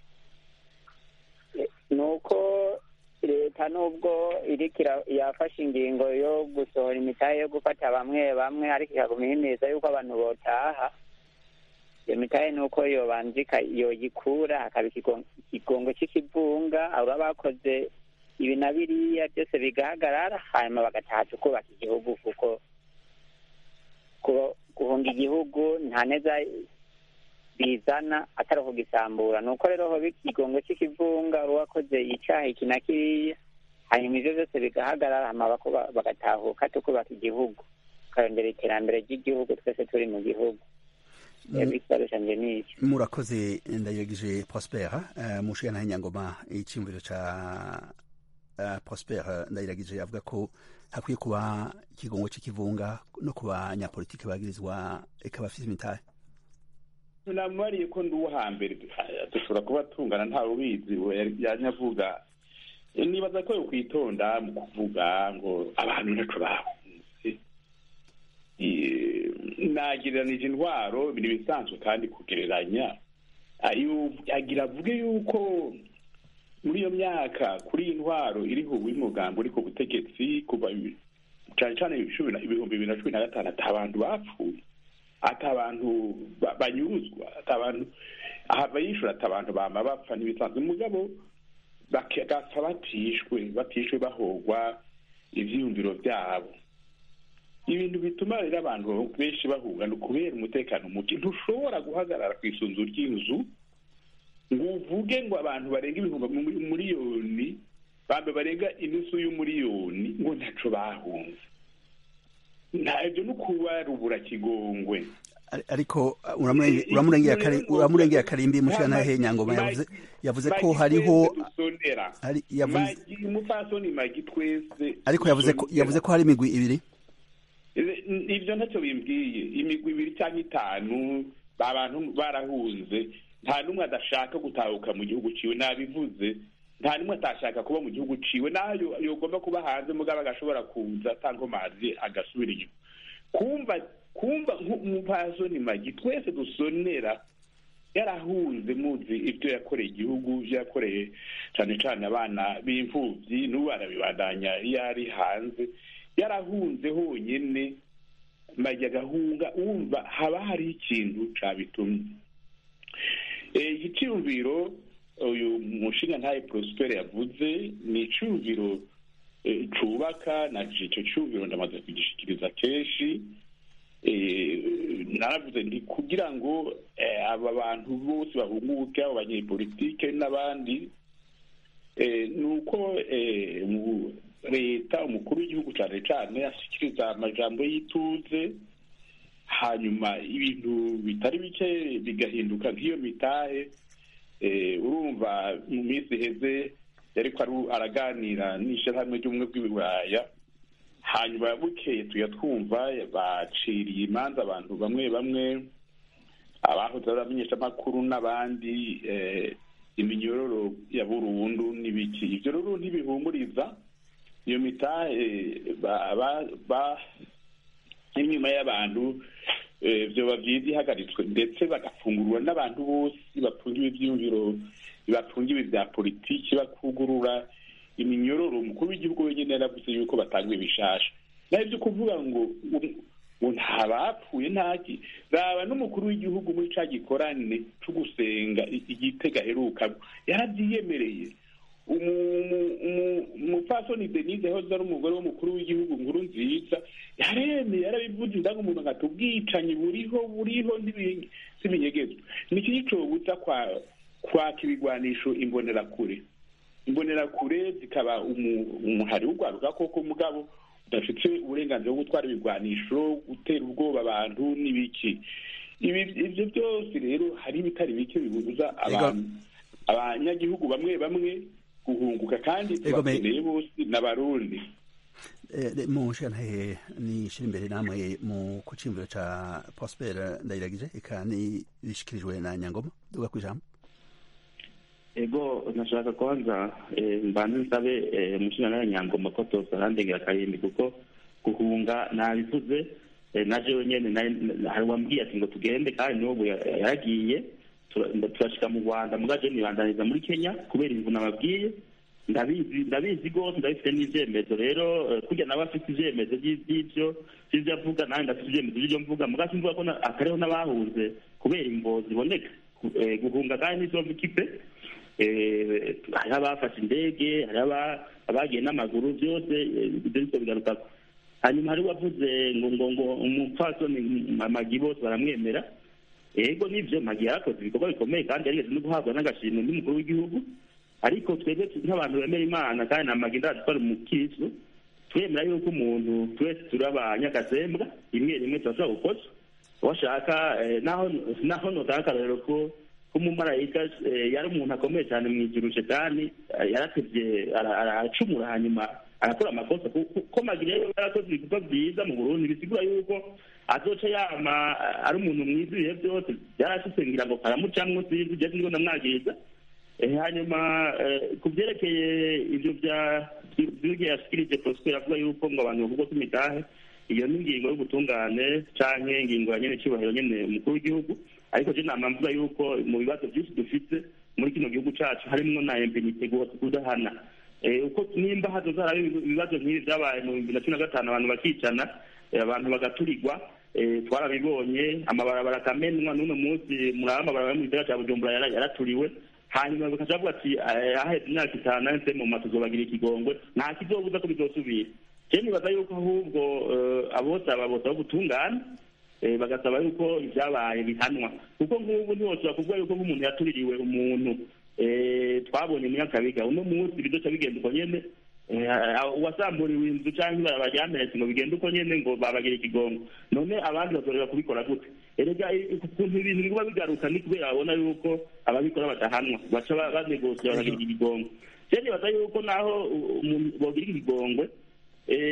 ni uko leta nubwo iriko yafashe ingingo yo gusohora imitahe yo gufata bamwe bamwe ariko ikaguma ihimiriza yuko abantu botaha iyo mitahe ni uko yobanzika yoyikura hakaba ikigongo cy'ikivunga aba bakoze ibi na biriya byose bigahagarara hanyuma bagataha tukubaka igihugu kuko guhunga igihugu nta neza bizana atari ukugisambura ni uko rero hoba ikigongo cy'ikivunga uwakoze icyaha iki na kiriya hanyuma ibyo byose bigahagarara hanyuma bagatahuka tukubaka igihugu tukayongera iterambere ry'igihugu twese turi mu gihugu murakoze ndayiragije prosper mushiya na nyangoma icyumviro cya prosper ndayiragije avuga ko hakwiye kuba ikigongo cy'ikivunga no ku banyapolitiki bagirizwa eka bafite imitahe namubariye ko ndi uwo hambere dushobora kuba tungana ntawe ubizi yanyavuga nibaza ko kwitonda mu kuvuga ngo abantu ntaco bahunze nagereranije intwaro ibintu bisanzwe kandi kugereranya agira avuge yuko muri iyo myaka kuri iyi ntwaro iriho uw'umugambi uri ku butegetsi kuva cyane cyane ibihumbi bibiri na cumi na gatanu ati abantu bapfuye ati abantu banyuruzwa ati abantu abayishura ati abantu bama bapfa n'ibisanzwe mugabo bagapfa batishwe batishwe bahogwa ivyiyumviro vyabo ibintu bituma rero abantu benshi bahunga ni ukubera umutekano muke ntushobora guhagarara ku isunzu ry'inzu ngo uvuge ngo abantu barenga ibihumbi miliyoni bambe barenga inusu y'umuriyoni ngo ntaco bahunze ntabyo ni ukubarubura kigongwe ariko uramurengeye akarimbi mushanahe nyangoma yavuze yavuze ko hariho umupfasoni magi twese ariko yavuze ko yavuze ko hari imigwi ibiri ibyo ntacyo bimbwiye imigwi ibiri cyangwa itanu abantu barahunze nta n'umwe adashaka gutahuka mu gihugu ciwe nabivuze nta nimwe atashaka kuba mu gihugu ciwe naho yogomba kuba hanze mugabo agashobora kuza atankomazi agasubira inyuma kumva kumva nk'umupasoni magi twese dusonera yarahunze muzi ibyo yakoreye igihugu ibyo yakoreye cyane cyane abana b'imfubyi n'ubu arabibandanya iyo ari hanze yarahunze honyine magi agahunga wumva haba hariho ikintu cabitumye iki cyumviro uyu mushinga ntaye prospere yavuze ni icumviro cubaka na ico cumviro ndamaze kugishikiriza kenshi naravuze nti kugira ngo aba bantu bose bahunguke abo banyepolitike n'abandi ni uko leta umukuru w'igihugu cyane cyane ashyikiriza amajambo y'ituze hanyuma ibintu bitari bike bigahinduka nk'iyo mitahe urumva mu minsi iheze yariko araganira n'ishyirahamwe ry'ubumwe bw'iburaya hanyuma bukeye tuya twumva baciriye imanza abantu bamwe bamwe abahoze ari abamenyeshamakuru n'abandi iminyororo ya burundu n'ibiki ibyo rero ntibihumuriza iyo mitahe inyuma y'abantu byoba byiza ihagaritswe ndetse bagafungurwa n'abantu bose bafungiwe ibyiyumviro bafungiwe bya politiki bakugurura iminyororo umukuru w'igihugu wenyine yaravuze yuko batanga ibishasha naho ibyo kuvuga ngo ngo nta bapfuye ntaki raba n'umukuru w'igihugu muri ca gikorane co gusenga igitega aheruka yarabyiyemereye umupfasoni denise hoze ari umugore w'umukuru w'igihugu nkuru nziza yaremeye yarabivuze indaga umuntu agata ubwicanyi buriho buriho ntibinyegezwa ni iki gicobutsa kwaka ibigwanisho imbonerakure imbonerakure zikaba umuhari w'urwaruka koko mugabo udafite uburenganzira bwo gutwara ibigwanisho gutera ubwoba abantu n'ibiki ibyo byose rero hari ibitari bike bibuza abantu abanyagihugu bamwe bamwe guhunguka kandi tubakeneye bose n'abarundi mushantahe nishira imbere namwe mu kucimbiro ca prosper ndayiragije eka nishikirijwe na nyangoma duga kwijambo ego nashaka kwanza mbanze nsabe umushinga nawe nyangoma ko tosarandengera karindwi kuko guhunga nabivuze naje wenyene hari wambwiye ati ngo tugende kandi n'ubu yaragiye turashika mu rwanda mugaje nibandaniza muri kenya kubera imvuna babwiye ndabizi ndabizi rwose ndabifite n'ivyemezo rero kurya nawe afite ivyemezo vy'ivyo vy'ivyo avuga nanjye ndafite ivyemezo vy'ivyo mvuga mugaje mvuga ko akariho n'abahunze kubera imvo ziboneka guhunga kandi n'izomva ikipe hariho abafashe indege hariho abagiye n'amaguru byose ibyo bityo bigarukako hanyuma hari wavuze ngo ngo ngo umupfasoni amagi bose baramwemera ego nibyo magi yarakoze ibikorwa bikomeye kandi yarigeze no guhabwa n'agashimwe n'umukuru w'igihugu ariko twebwe nk'abantu bemera imana kandi na magi ndazi twari umukristo twemera yuko umuntu twese turi abanyakazembwa rimwe rimwe turashobora gukosa washaka naho naho notanga akarorero ko umumarayika yari umuntu akomeye cyane mu ijuru shetani yaratevye aracumura hanyuma arakora amakosa ko magire rero yarakoze ibikorwa byiza mu burundi bisigura yuko azoca yama ari umuntu mwiza ibihe byose byarashitse ngira ngo karamucamwo sinzi je siniko ndamwagiriza hanyuma ku byerekeye ibyo bya by'ugiye yashikirije prosper avuga yuko ngo abantu bavugwa kw'imitahe iyo ni ingingo y'ubutungane canke ingingo ya nyene cyubahiro nyene umukuru w'igihugu ariko je nama mvuga yuko mu bibazo byinshi dufite muri kino gihugu cacu harimwo na impunite kudahana uko nimba hazoza haraba ibibazo nk'ibi vyabaye mu bibiri na cumi na gatanu abantu bakicana abantu bagaturirwa twarabibonye amabarabara akamenwa n'uno munsi muraba amabarabara yo mu gisagara ca bujumbura yaraturiwe hanyuma bakaca bavuga ati ahetse imyaka itanu nahise mu ma tuzobagira ikigongwe nta kizobuza ko bizosubira je nibaza yuko ahubwo abosaba bosaba ubutungane bagasaba yuko ibyabaye bihanwa kuko nk'ubu ntiwoshobora kuvuga yuko nk'umuntu yatuririwe umuntu twabonye munyakabiga uno munsi bizoca bigenda uko nyene uwasamburiwe inzu canke ibarabara ryamenetse ngo bigende uko nyene ngo babagira ikigongo none abandi bazorera kubikora gute erega ukuntu ibintu biguba bigaruka ni kubera babona yuko ababikora badahanwa baca banegosiye bakagira ikigongo je nibaza yuko naho bogira ikigongwe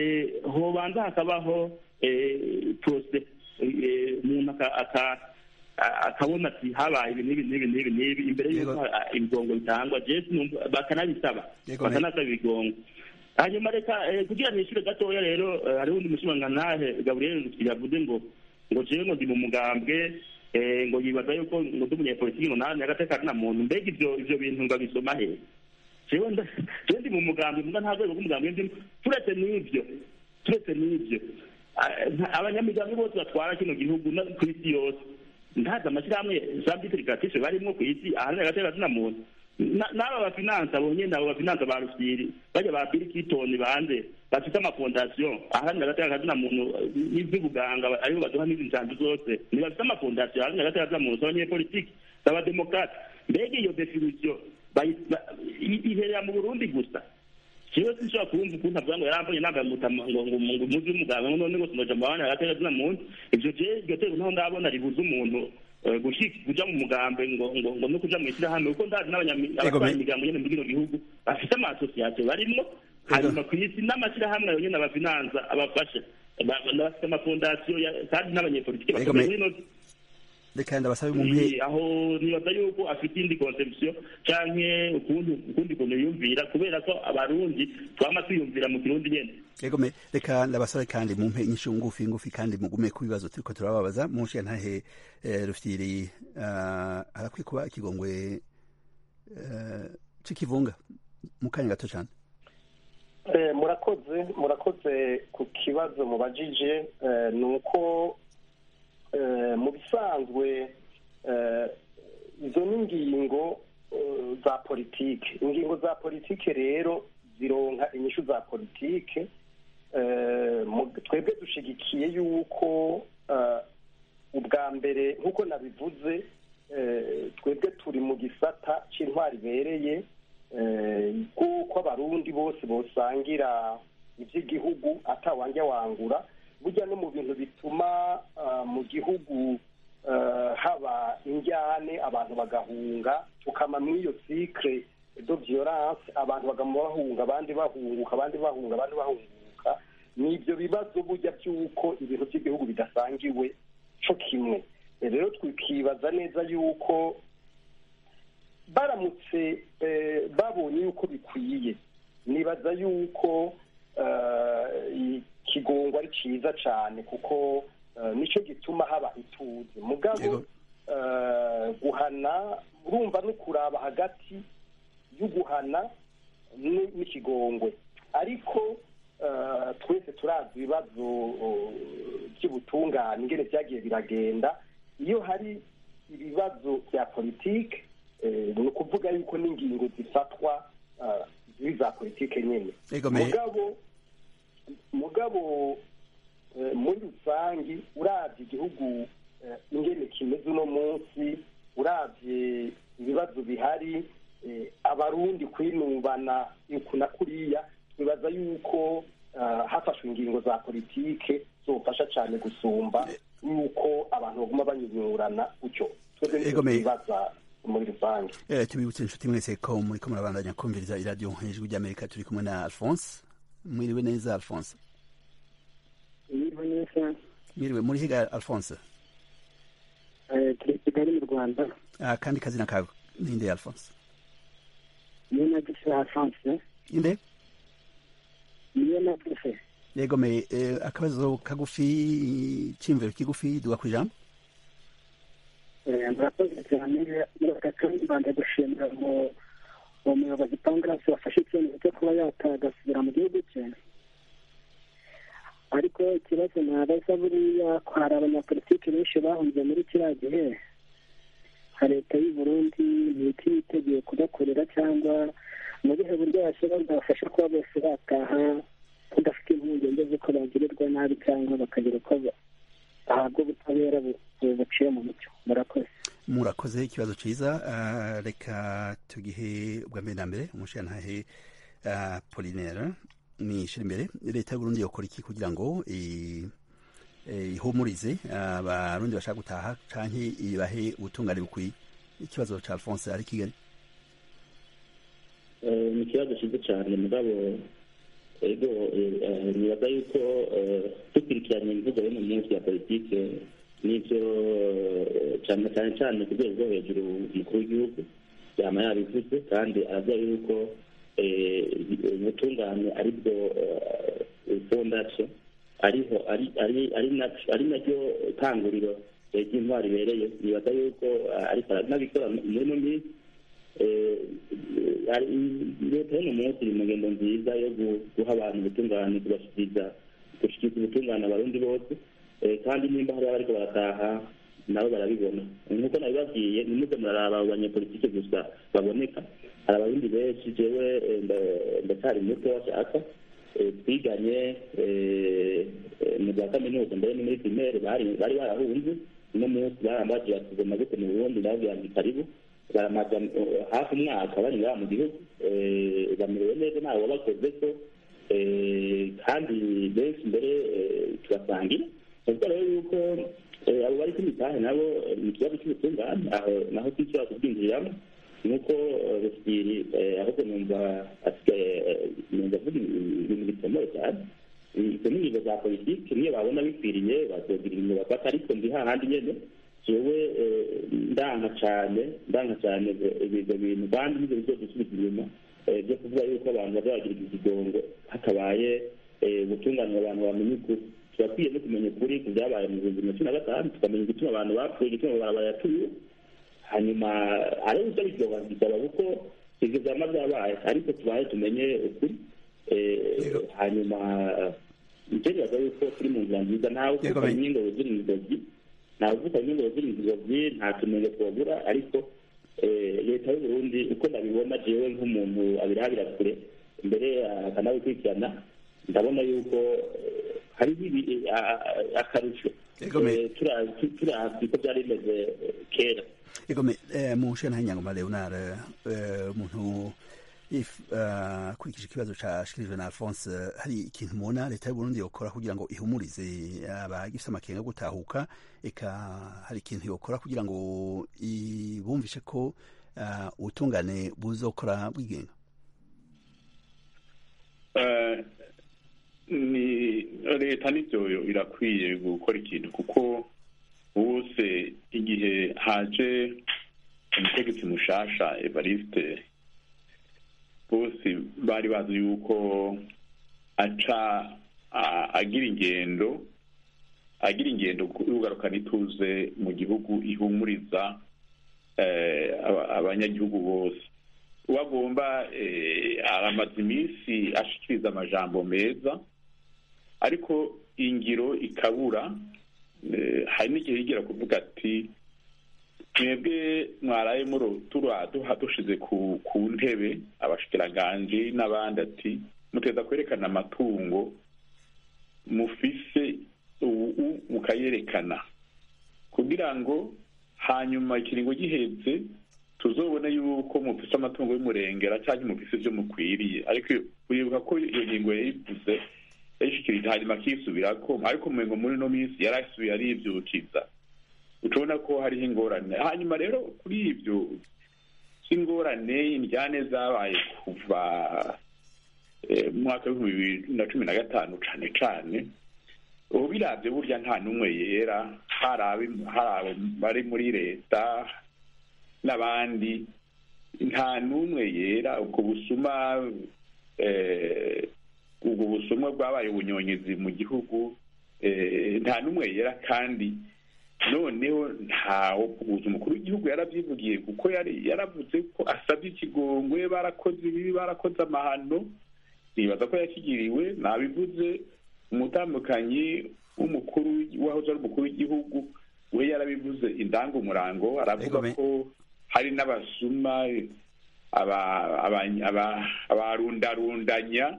hobanza hakabaho prose umuntu akabona ati habaye ibi n'ibi n'ibi n'ibi n'ibi imbere y'uko ibigongo bitangwa jesi bakanabisaba bakanasaba ibigongo hanyuma reka kugira nishyure gatoya rero hariho undi mushimangantahe gaburiyeri yavuze ngo ngo jewe ngo ndi mu mugambwe ngo yibaza yuko ngo ndi umunyepolitiki ngo nawe agateka na muntu mbega ivyo ivyo bintu ngabisoma hehe jewe jewe ndi mu mugambwe muga nta rwego rw'umugambwe ndimo turetse n'ivyo turetse n'ivyo abanyamigambwe bose batwara kino gihugu ku isi yose ntazi amashyirahamwe za bitirikatife barimwo ku isi ahanini agateka na muntu n'aba bafinansa abo nyene abo bafinansa ba rusiri bajya ba bill clinton bande bafite amafondasiyo aharanira agateka kazina muntu n'ivy'ubuganga aribo baduha n'izi nsanzu zose ntibafite amafondasiyo aharanira agateka kazina muntu z'abanyepolitiki z'abademokrate mbega iyo definisiyo iherera mu burundi gusa jewe sinshobora kumva ukuntu avuga ngo yarambaye nambaye ngo ngo umuzi w'umuganga ngo none ngo sinoja mu baharanira agateka kazina muntu ivyo je iryo teko ntaho ndabona ribuza umuntu kuja mu mugambe ngo ngo ngo no kuja mu ishyirahamwe kuko ndazi n'abatwara imigambo nyene muri kino gihugu bafite amasosiyasiyo barimwo hanyuma ku isi n'amashyirahamwe ayo nyene abafinanza abafasha bafite amafondasiyo kandi n'abanyepolitiki bakomeye reka ndabasabe mumpe aho nibaza yuko afite indi conception canke ukundi ukundi kuntu yumvira kubera ko abarundi twama twiyumvira mu kirundi nyene egome reka ndabasabe kandi mumpe inyishu ngufi ngufi kandi mugume ku bibazo turiko turababaza munshe ntahe rufyiri harakwiye kuba ikigongwe c'ikivunga mu kanya gato cane murakoze murakoze ku kibazo mubajije ni uko mu bisanzwe izo ni ingingo za politike ingingo za politike rero zironka inyishu za politike twebwe dushigikiye yuko ubwa mbere nk'uko nabivuze twebwe turi mu gisata cy'intwari ibereye kuko abarundi bose bosangira iby'igihugu atawanja wangura burya no mu bintu bituma mu gihugu haba injyane abantu bagahunga tukama muri iyo sikire do violence abantu bagama bahunga abandi bahunguka abandi bahunga abandi bahunguka ni ibyo bibazo burya by'uko ibintu by'igihugu bidasangiwe cyo kimwe rero twikibaza neza yuko baramutse babonye yuko bikwiye nibaza yuko ikigongo ari cyiza cyane kuko nicyo gituma haba ituze mugabo guhana urumva no kuraba hagati y'uguhana n'ikigongwe ariko twese turazi ibibazo by'ubutungane ingene byagiye biragenda iyo hari ibibazo bya politike ni ukuvuga yuko n'ingingo zifatwa ziri za politike nyine mugabo mugabo muri rusange urabye igihugu ingene kimeze uno munsi urabye ibibazo bihari abarundi kwinubana na kuriya twibaza yuko hafashwe ingingo za politike zofasha cyane gusumba yuko abantu baguma banyunyurana gutyo twebwe nicyo twibaza muri rusange tubibutse inshuti mwese ko muri ko murabandanya kumviriza iradiyo hejuru ry'amerika turi kumwe na alphonse mwiriwe neza alphonse mwiriwe neza mwiriwe muri higa alphonse turi kigali mu rwanda kandi kazina kawe ninde alphonse niyo nagise alphonse inde niyo nagise yego me akabazo kagufi cy'imviro kigufi duga ku ijambo murakoze cyane muri aka kandi rwanda gushimira umuyobozi pangarasi wafashe icyemezo cyo kuba yatagasubira mu gihugu cye ariko ikibazo nabaza buriya ko hari abanyapolitiki benshi bahunze muri kiriya gihe leta y'u burundi ntihita yiteguye kubakorera cyangwa mu bihe buryo yashyira bwabafasha kuba bose bataha badafite impungenge z'uko bagirirwa nabi cyangwa bakagira uko bahabwa ubutabera buciye mu mucyo murakoze murakoze ikibazo cyiza reka tugihe ubwa mbere na mbere umushirantahe polinera nishira imbere leta y'uburundi yokora iki kugira ngo ihumurize abarundi bashaka gutaha canke ibahe ubutungane bukwiye ikibazo ca alphonse ari kigali ni ikibazo cyiza cyane mugabo ego nibaza yuko dukurikiranye imvugo yo mu munsi ya politike n'ibyo cyane cyane cyane ku rwego rwo hejuru umukuru w'igihugu yaba yabivuze kandi aravuga yuko ubutungane ari bwo fondasiyo ariho ari naryo tanguriro ry'intwari ibereye nibaza yuko ariko aranabikora muri ino minsi leta y'uno munsi iri mu ngendo nziza yo guha abantu ubutungane kubashyikiriza gushyikiriza ubutungane abarundi bose kandi nimba hari abariko barataha nabo barabibona nk'uko nabibabwiye nimuze muraraba abo banyepolitike gusa baboneka hari abarundi benshi jewe ndacyari muto washaka twiganye mu za kaminuza mbere ni muri primaire bari barahunze uno munsi barambaje batugoma gute mu burundi ndababwira nti karibu baramaza hafi umwaka bari ngaha mu gihugu bamerewe neza ntawe wabakoze ko kandi benshi mbere tubasangira ubwo rero yuko abo bari kumitahe nabo ni ikibazo cy'ubutungane aho naho twishobora kubwinjiriramo nuko rusiri ahubwo numva numva avuga ibintu bikomeye cyane izo ni ingingo za politiki niyo babona bikwiriye bazogira ibintu bafata ariko ndi hahandi nyene jewe ndanka cyane ndanka cyane ibyo bintu kandi nibyo bizodusubiza inyuma byo kuvuga yuko abantu bazagira ikigongo hatabaye gutunganira abantu bamenye ukuri turakwiye no kumenya ukuri ku byabaye mu bihumbi bibiri na cumi na gatanu tukamenya igituma abantu bapfuye igituma barabara yatuye hanyuma hari uburyo biryoha bisaba kuko ibyo byama byabaye ariko tubaye tumenye ukuri hanyuma icyo bibaza yuko turi mu nzira nziza ntawe uvuga n'ingabo ziri mu inzozi ntawe uvuga n'ingabo ziri mu inzozi nta tumenye twabura ariko leta y'uburundi uko nabibona jewe nk'umuntu abirabira kure mbere akanabikurikirana ndabona yuko hariho akarusho turazi ko byari bimeze kera egome mu nshingano y'anyangoma leonard umuntu akurikije ikibazo cyashikirijwe na alphonse hari ikintu mubona leta y'uburundi yokora kugira ngo ihumurize abagifite amakenga yo gutahuka eka hari ikintu yokora kugira ngo bumvishe ko ubutungane buzokora bwigenga ni leta nibyo irakwiye gukora ikintu kuko bose igihe haje umutegetsi mushasha evariste bose bari bazi yuko aca agira ingendo agira ingendo y'ugarukana ituze mu gihugu ihumuriza abanyagihugu bose uwo agomba aramaze iminsi ashikiriza amajambo meza ariko ingiro ikabura hari n'igihe yigera kuvuga ati mwebwe mwaraye duha dushize ku ntebe abashikiranganje n'abandi ati muteza kwerekana amatungo mufise ubu mukayerekana kugira ngo hanyuma ikiringo gihetse tuzobone yuko mufise amatungo y'umurengera cyangwa mufise ibyo mukwiriye ariko uribuka ko iyo ngingo yayivuze yayishikirije hanyuma akisubirako ariko mumengo muri ino minsi yarasubiye arivyukiza ucubona ko hariho ingorane hanyuma rero kuri ibyo by'ingorane indyane zabaye kuva mu mwaka w'ibihumbi bibiri na cumi na gatanu cane cane ubu biravye burya nta n'umwe yera hari abo bari muri leta n'abandi nta n'umwe yera ubwo busuma ubwo busumwa bwabaye ubunyonyezi mu gihugu nta n'umwe yera kandi noneho ntawo kubuza umukuru w'igihugu yarabyivugiye kuko yaravuze ko asabye ikigongwe barakoze ibibi barakoze amahano nibaza ko yakigiriwe nabivuze umutambukanyi w'umukuru wahoze ari umukuru w'igihugu we yarabivuze indangumurango aravuga ko hari n'abasuma abarundarundanya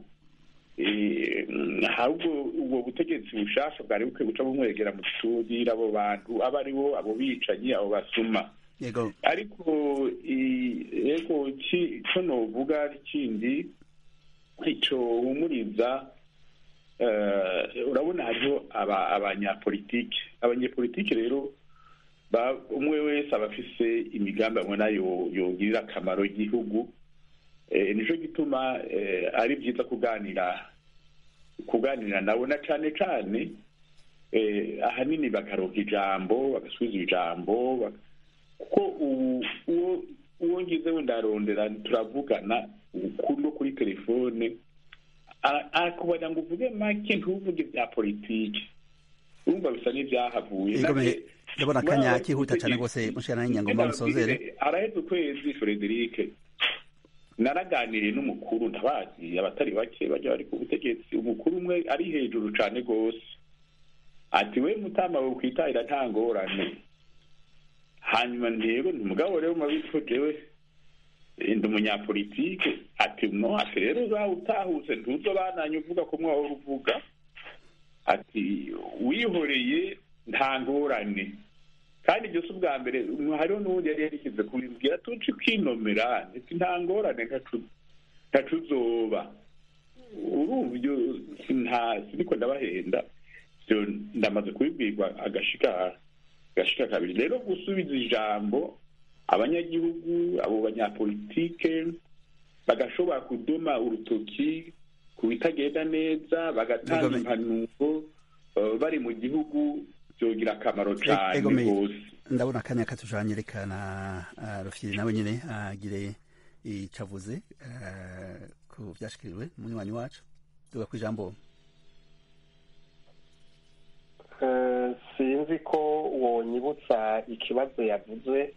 ahubwo ubwo butegetsi bushasha bwari bukwiye guca bumwegera mu gisudira abo bantu abo ari bo abo bicanyi abo basuma ariko yego cyo novuga kindi icyo humuriza urabona hariho abanyapolitike abanyapolitike rero umwe wese aba afise imigambi abona yogirira akamaro igihugu nicyo gituma ari byiza kuganira kuganira nabo na cyane cyane ahanini bakaronka ijambo bagasubiza ijambo kuko uwo uwo ngize wenda arondera turavugana no kuri telefone akubona ngo uvuge make ntuvuge bya politiki urumva bisa n'ibyahavuye ndabona akanya kihuta cyane rwose mushana nyangoma musozere araheze ukwezi Frederic naraganiriye n'umukuru ndabazi abatari bake bajya bari ku butegetsi umukuru umwe ari hejuru cyane rwose ati we mutama we kwitahira nta ngorane hanyuma ndego mugabo rero mabitwo jewe ndi umunyapolitike ati no ati rero uzawe utahutse ntuzo bananye uvuga ko mwahora uvuga ati wihoreye nta ngorane kandi ibyo si ubwa mbere hariho n'ubundi yari yarishyize kubibwira tuci kwinomera ati nta ngorane ntacu uzoba urumva ibyo nta siniko ndabahenda ibyo ndamaze kubibwirwa agashika agashika kabiri rero gusubiza ijambo abanyagihugu abo banyapolitike bagashobora kudoma urutoki ku bitagenda neza bagatanga impanuro bari mu gihugu byogira akamaro cyane rwose ndabona akanya katujanyereka rufyiri nawe nyine agire icyo avuze ku byashikirijwe munywanyi wacu tuga ku ijambo sinzi ko wonyibutsa ikibazo yavuze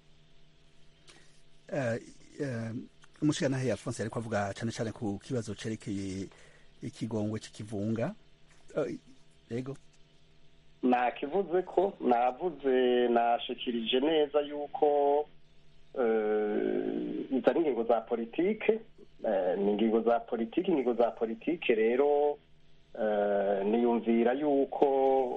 umushyiranahe alphonse ariko avuga cyane cyane ku kibazo cyerekeye ikigongwe cy'ikivunga yego nakivuze ko navuze nashikirije neza yuko izo ari ingingo za politike ni ingingo za politike ingingo za politike rero niyumvira yuko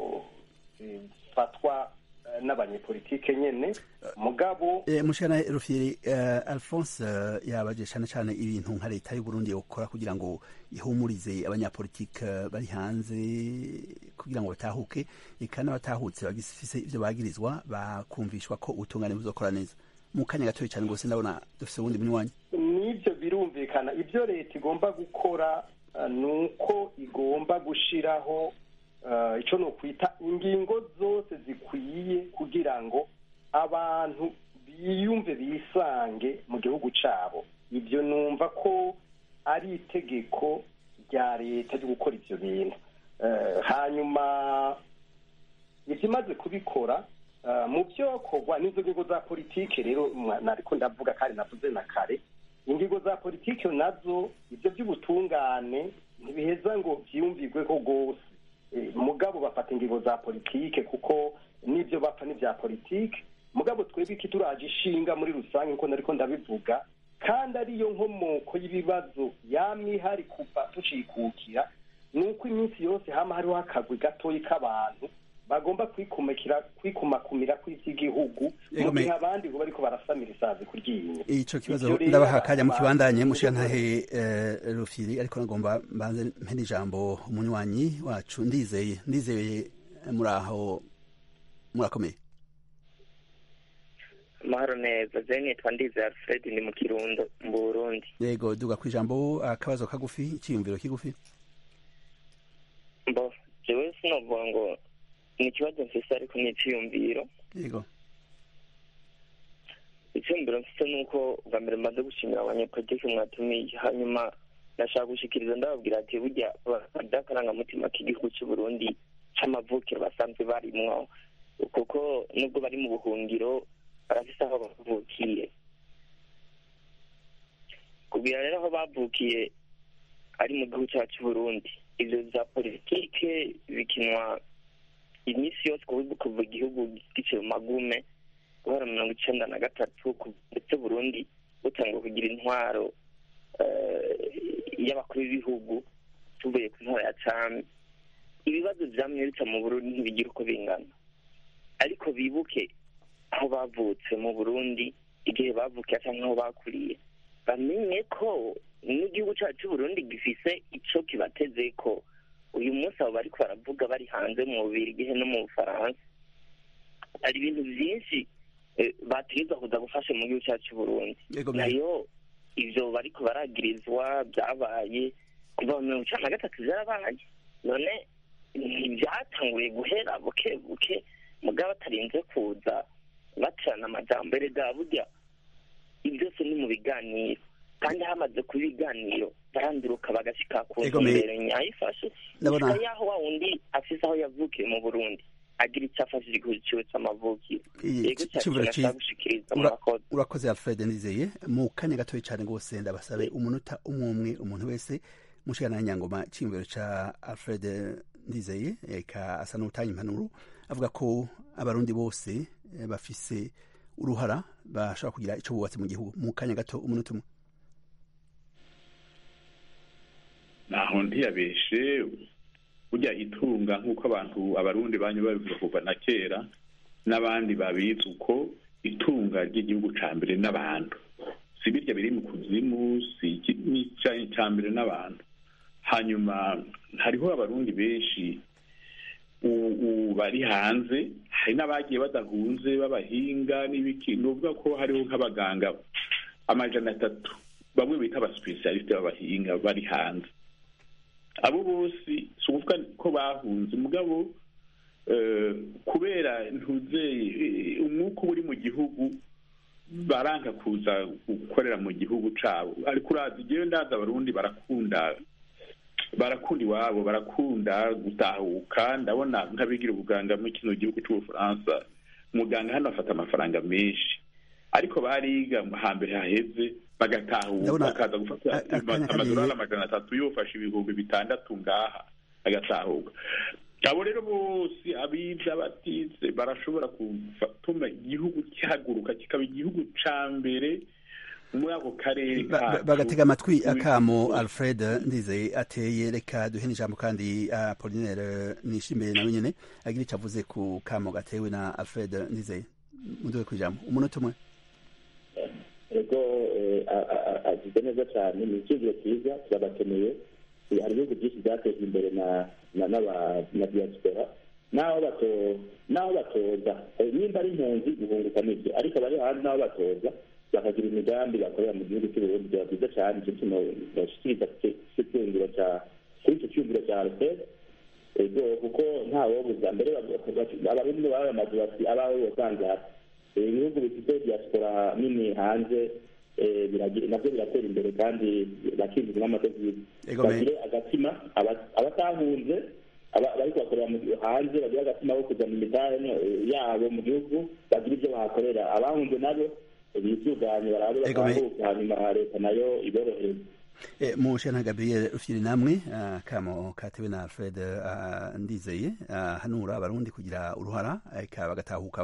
zifatwa n'abanyepolitike nyene mugabo mushana rufyiri alphonse yabaje cyane cyane ibintu nka leta y'u Burundi yokora kugira ngo ihumurize abanyapolitike bari hanze kugira ngo batahuke eka n'abatahutse bagifise ivyo bagirizwa bakumvishwa ko ubutungane buzokora neza mu kanya gatoya cyane rwose ndabona dufise uwundi munywanyi n'ivyo birumvikana ivyo leta igomba gukora ni uko igomba gushiraho icyo ni ukwita ingingo zose zikwiye kugira ngo abantu biyumve bisange mu gihugu cyabo ibyo numva ko ari itegeko rya leta ryo gukora ibyo bintu hanyuma ibyo imaze kubikora mu byo kogwa n'izo ngingo za politike rero nariko ndavuga kandi navuze na kare ingingo za politike nazo ibyo by'ubutungane ntibiheza ngo byiyumvirwe ko rwose mugabo bafata ingingo za politike kuko n'ibyo bapfa n'ibya politike mugabo twebwe iki turaje ishinga muri rusange nkuko nariko ndabivuga kandi ariyo nkomoko y'ibibazo yamwe ihari kuva tucikukira ni uko iminsi yose hama hariho akagwi gatoyi k'abantu bagomba kwikumikira kwikumakumira kw'ivy'igihugu mu gihe abandi ngo bariko barasamira isazi kuryinyo ico kibazo ndabaha akanya mu kibandanye mushirantahe rufiri ariko nagomba mbanze mpene ijambo umunywanyi wacu ndizeye ndizeye muraho murakomeye amahoro neza je nitwa ndizeye alfred ni mu kirundo mu burundi yego duga ku ijambo akabazo kagufi iciyumviro kigufi mbo jewe sinovuga ngo ni ikibazo mfise ariko ni iciyumviro yego iciyumviro mfise ni uko bwa mbere mmaze gushimira abanyepolitiki mwatumiye hanyuma nashaka gushikiriza ndababwira ati burya akarangamutima k'igihugu c'uburundi c'amavukiro basanzwe barimwo kuko nubwo bari mu buhungiro barafise aho bavukiye kugira rero aho bavukiye ari mu gihugu cyacu c'uburundi ivyo vya politike bikinwa iminsi yose kuva igihugu giciye mu magume guhera mirongo icenda na gatatu ndetse burundi butangwa kugira intwaro y'abakuru b'ibihugu tuvuye ku ntwaro ya cami ibibazo vyamye bica mu burundi ntibigira uko bingana ariko bibuke aho bavutse mu burundi igihe bavukiye canke aho bakuriye bamenye ko n'igihugu cacu c'uburundi gifise ico kibateze ko uyu munsi abo bariko baravuga bari hanze mu bubirigi no mu bufaransa hari ibintu vyinshi bategerezwa kuza gufasha mu gihugu cyacu c'uburundi nayo ivyo bariko baragirizwa vyabaye kuva mu mirongo icana na gatatu vyarabaye none ntibyatanguye guhera buke buke mugabo batarinze kuza bacana amajambo erega burya ibi byose ni mu biganiro kandi hamaze kuba ibiganiro baranduruka bagashyika ku ntumbero nyayifashe gusa yaho wa wundi afise aho yavukiye mu burundi agira icyo afashije igihugu ciwe c'amavukiro yego cyashobora gushikiriza murakoze urakoze alfred nizeye mu kanya gatoya cyane rwose ndabasabe umunota umwe umwe umuntu wese mushikana nyangoma cy'imbere ca alfred ndizeye eka asa n'utanga impanuro avuga ko abarundi bose bafise uruhara bashobora kugira ico bubatse mu gihugu mu kanya gato umunota umwe naho ntiyabeshe burya itunga nk'uko abantu abarundi banyu babivuga kuva na kera n'abandi babizi uko itunga ry'igihugu ca mbere n'abantu si birya biri mu kuzimu si icya mbere n'abantu hanyuma hariho abarundi benshi bari hanze hari n'abagiye badahunze b'abahinga n'ibiki ni ukuvuga ko hariho nk'abaganga amajana atatu bamwe bita abasipesialisite b'abahinga bari hanze abo bose si ukuvuga ko bahunze mugabo kubera ntuzeye umwuka uri mu gihugu baranga kuza gukorera mu gihugu cyabo ariko urazi igihe ndaza abarundi barakunda barakunda iwabo barakunda gutahuka ndabona nk'abigira ubuganga muri kino gihugu cy'ubufaransa umuganga hano afata amafaranga menshi ariko bariga hambere haheze bagatahuka bakaza gufata amadolari amajana atatu yofashe ibihumbi bitandatu ngaha agatahuka abo rero bose abize abatize barashobora gutuma igihugu kihaguruka kikaba igihugu ca mbere muri ako karere bagatega amatwi akamo alfred ndizeye ateye reka duhe n'ijambo kandi apolinere nishimire nawe nyene agira ico avuze ku kamo gatewe na alfred ndizeye muduhe ku ijambo umunota umwe ego agize neza cyane ni icyizere cyiza turabakeneye hari ibihugu byinshi byatejwe imbere na diaspora n'aho batoza nimba ari impunzi guhunguka nibyo ariko abari hanze n'aho batoza bakagira imigambi bakorera mu gihugu cy'uburundi byaba byiza cyane icyo kintu bashyikiriza cy'icyumviro cya kuri icyo cyumviro cya alfred ego kuko ntawobuza mbere abarundi baba bamaze bati abawe wasanze hasi ibihugu bifite diaspora nini hanze nabyo biratera imbere kandi bakinjiza n'amadovize bagire agatima abatahunze bari kubakorera hanze bagire agatima ko kuzana imidari yabo mu gihugu bagire ibyo bahakorera abahunze nabo bisuganye barabe batahuka hanyuma leta nayo iborohereza mushana gabriel ufyiri namwe kamo katewe na alfred ndizeye hanura abarundi kugira uruhara bagatahuka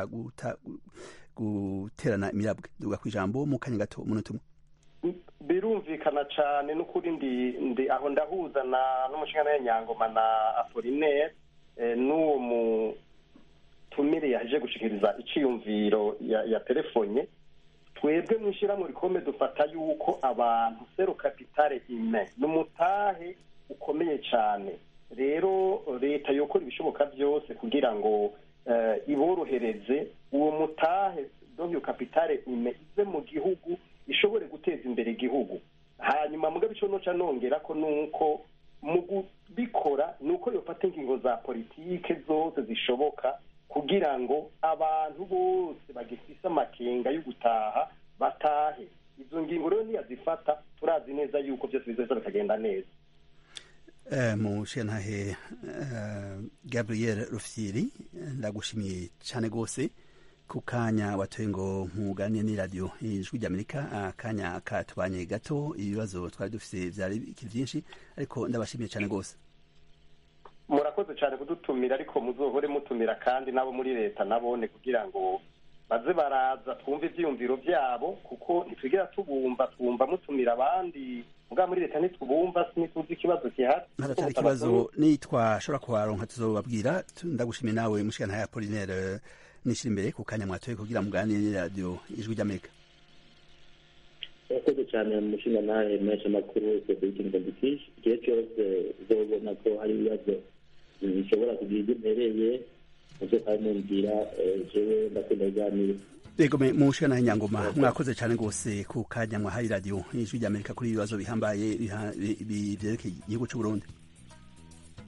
guterana imirabwe duga ku ijambo mu kanya gato umunota umwe birumvikana cyane n'ukuri ndi aho ndahuza n'umushinga ya nyangoma na apolinere n'uwo mutumire yaje gushikiriza icyiyumviro ya telefone twebwe mu ishyirahamwe rikomeye dufata yuko abantu seru kapitale ime ni umutahe ukomeye cyane rero leta yokora ibishoboka byose kugira ngo iborohereze uwo mutahe donkiyo kapitale ime ize mu gihugu ishobore guteza imbere igihugu hanyuma mugabe icyo noca nongera ko nuko mu kubikora ni uko yofata ingingo za politike zose zishoboka kugira ngo abantu bose bagifise amakenga yo gutaha batahe izo ngingo rero niyazifata turazi neza yuko byose bizoza bikagenda neza mushenhahe gabriel rufyiri ndagushimiye cyane rwose ku kanya watoye ngo nkugane n'iradiyo ijwi ry'amerika akanya katubanye gato ibibazo twari dufite byari byinshi ariko ndabashimiye cyane rwose murakoze cyane kudutumira ariko muzohore mutumira kandi n'abo muri leta nabone kugira ngo baze baraza twumve ibyiyumviro byabo kuko ntitwigera tubumva twumva mutumira abandi mbwa muri leta ntitubumva ntituzi ikibazo gihari haratari ikibazo nitwashobora kuharonka tuzobabwira ndagushimiye nawe mushikana ya Apollinaire nishira imbere ku kanya mwatoye kugira muganire n'iradiyo ijwi ry'amerika urakoze cyane umushinga nawe menshi amakuru federic ndandikisha igihe cyose uzobona ko hari ibibazo bishobora kugira ibyo mpereye muzo kandi mumbwira jewe ndakunda kuganira yego mushana nyangoma mwakoze cyane rwose ku kanya mwahaye radiyo ijwi ry'amerika kuri ibibazo bihambaye byerekeye igihugu cy'u Burundi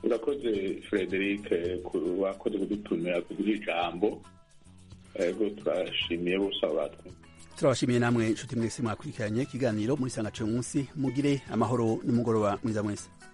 urakoze frederic wakoze kudutumira kuduha ijambo ego turashimiye bose abo batwumva turabashimiye namwe inshuti mwese mwakurikiranye ikiganiro muri sangaciye munsi mugire amahoro n'umugoroba mwiza mwese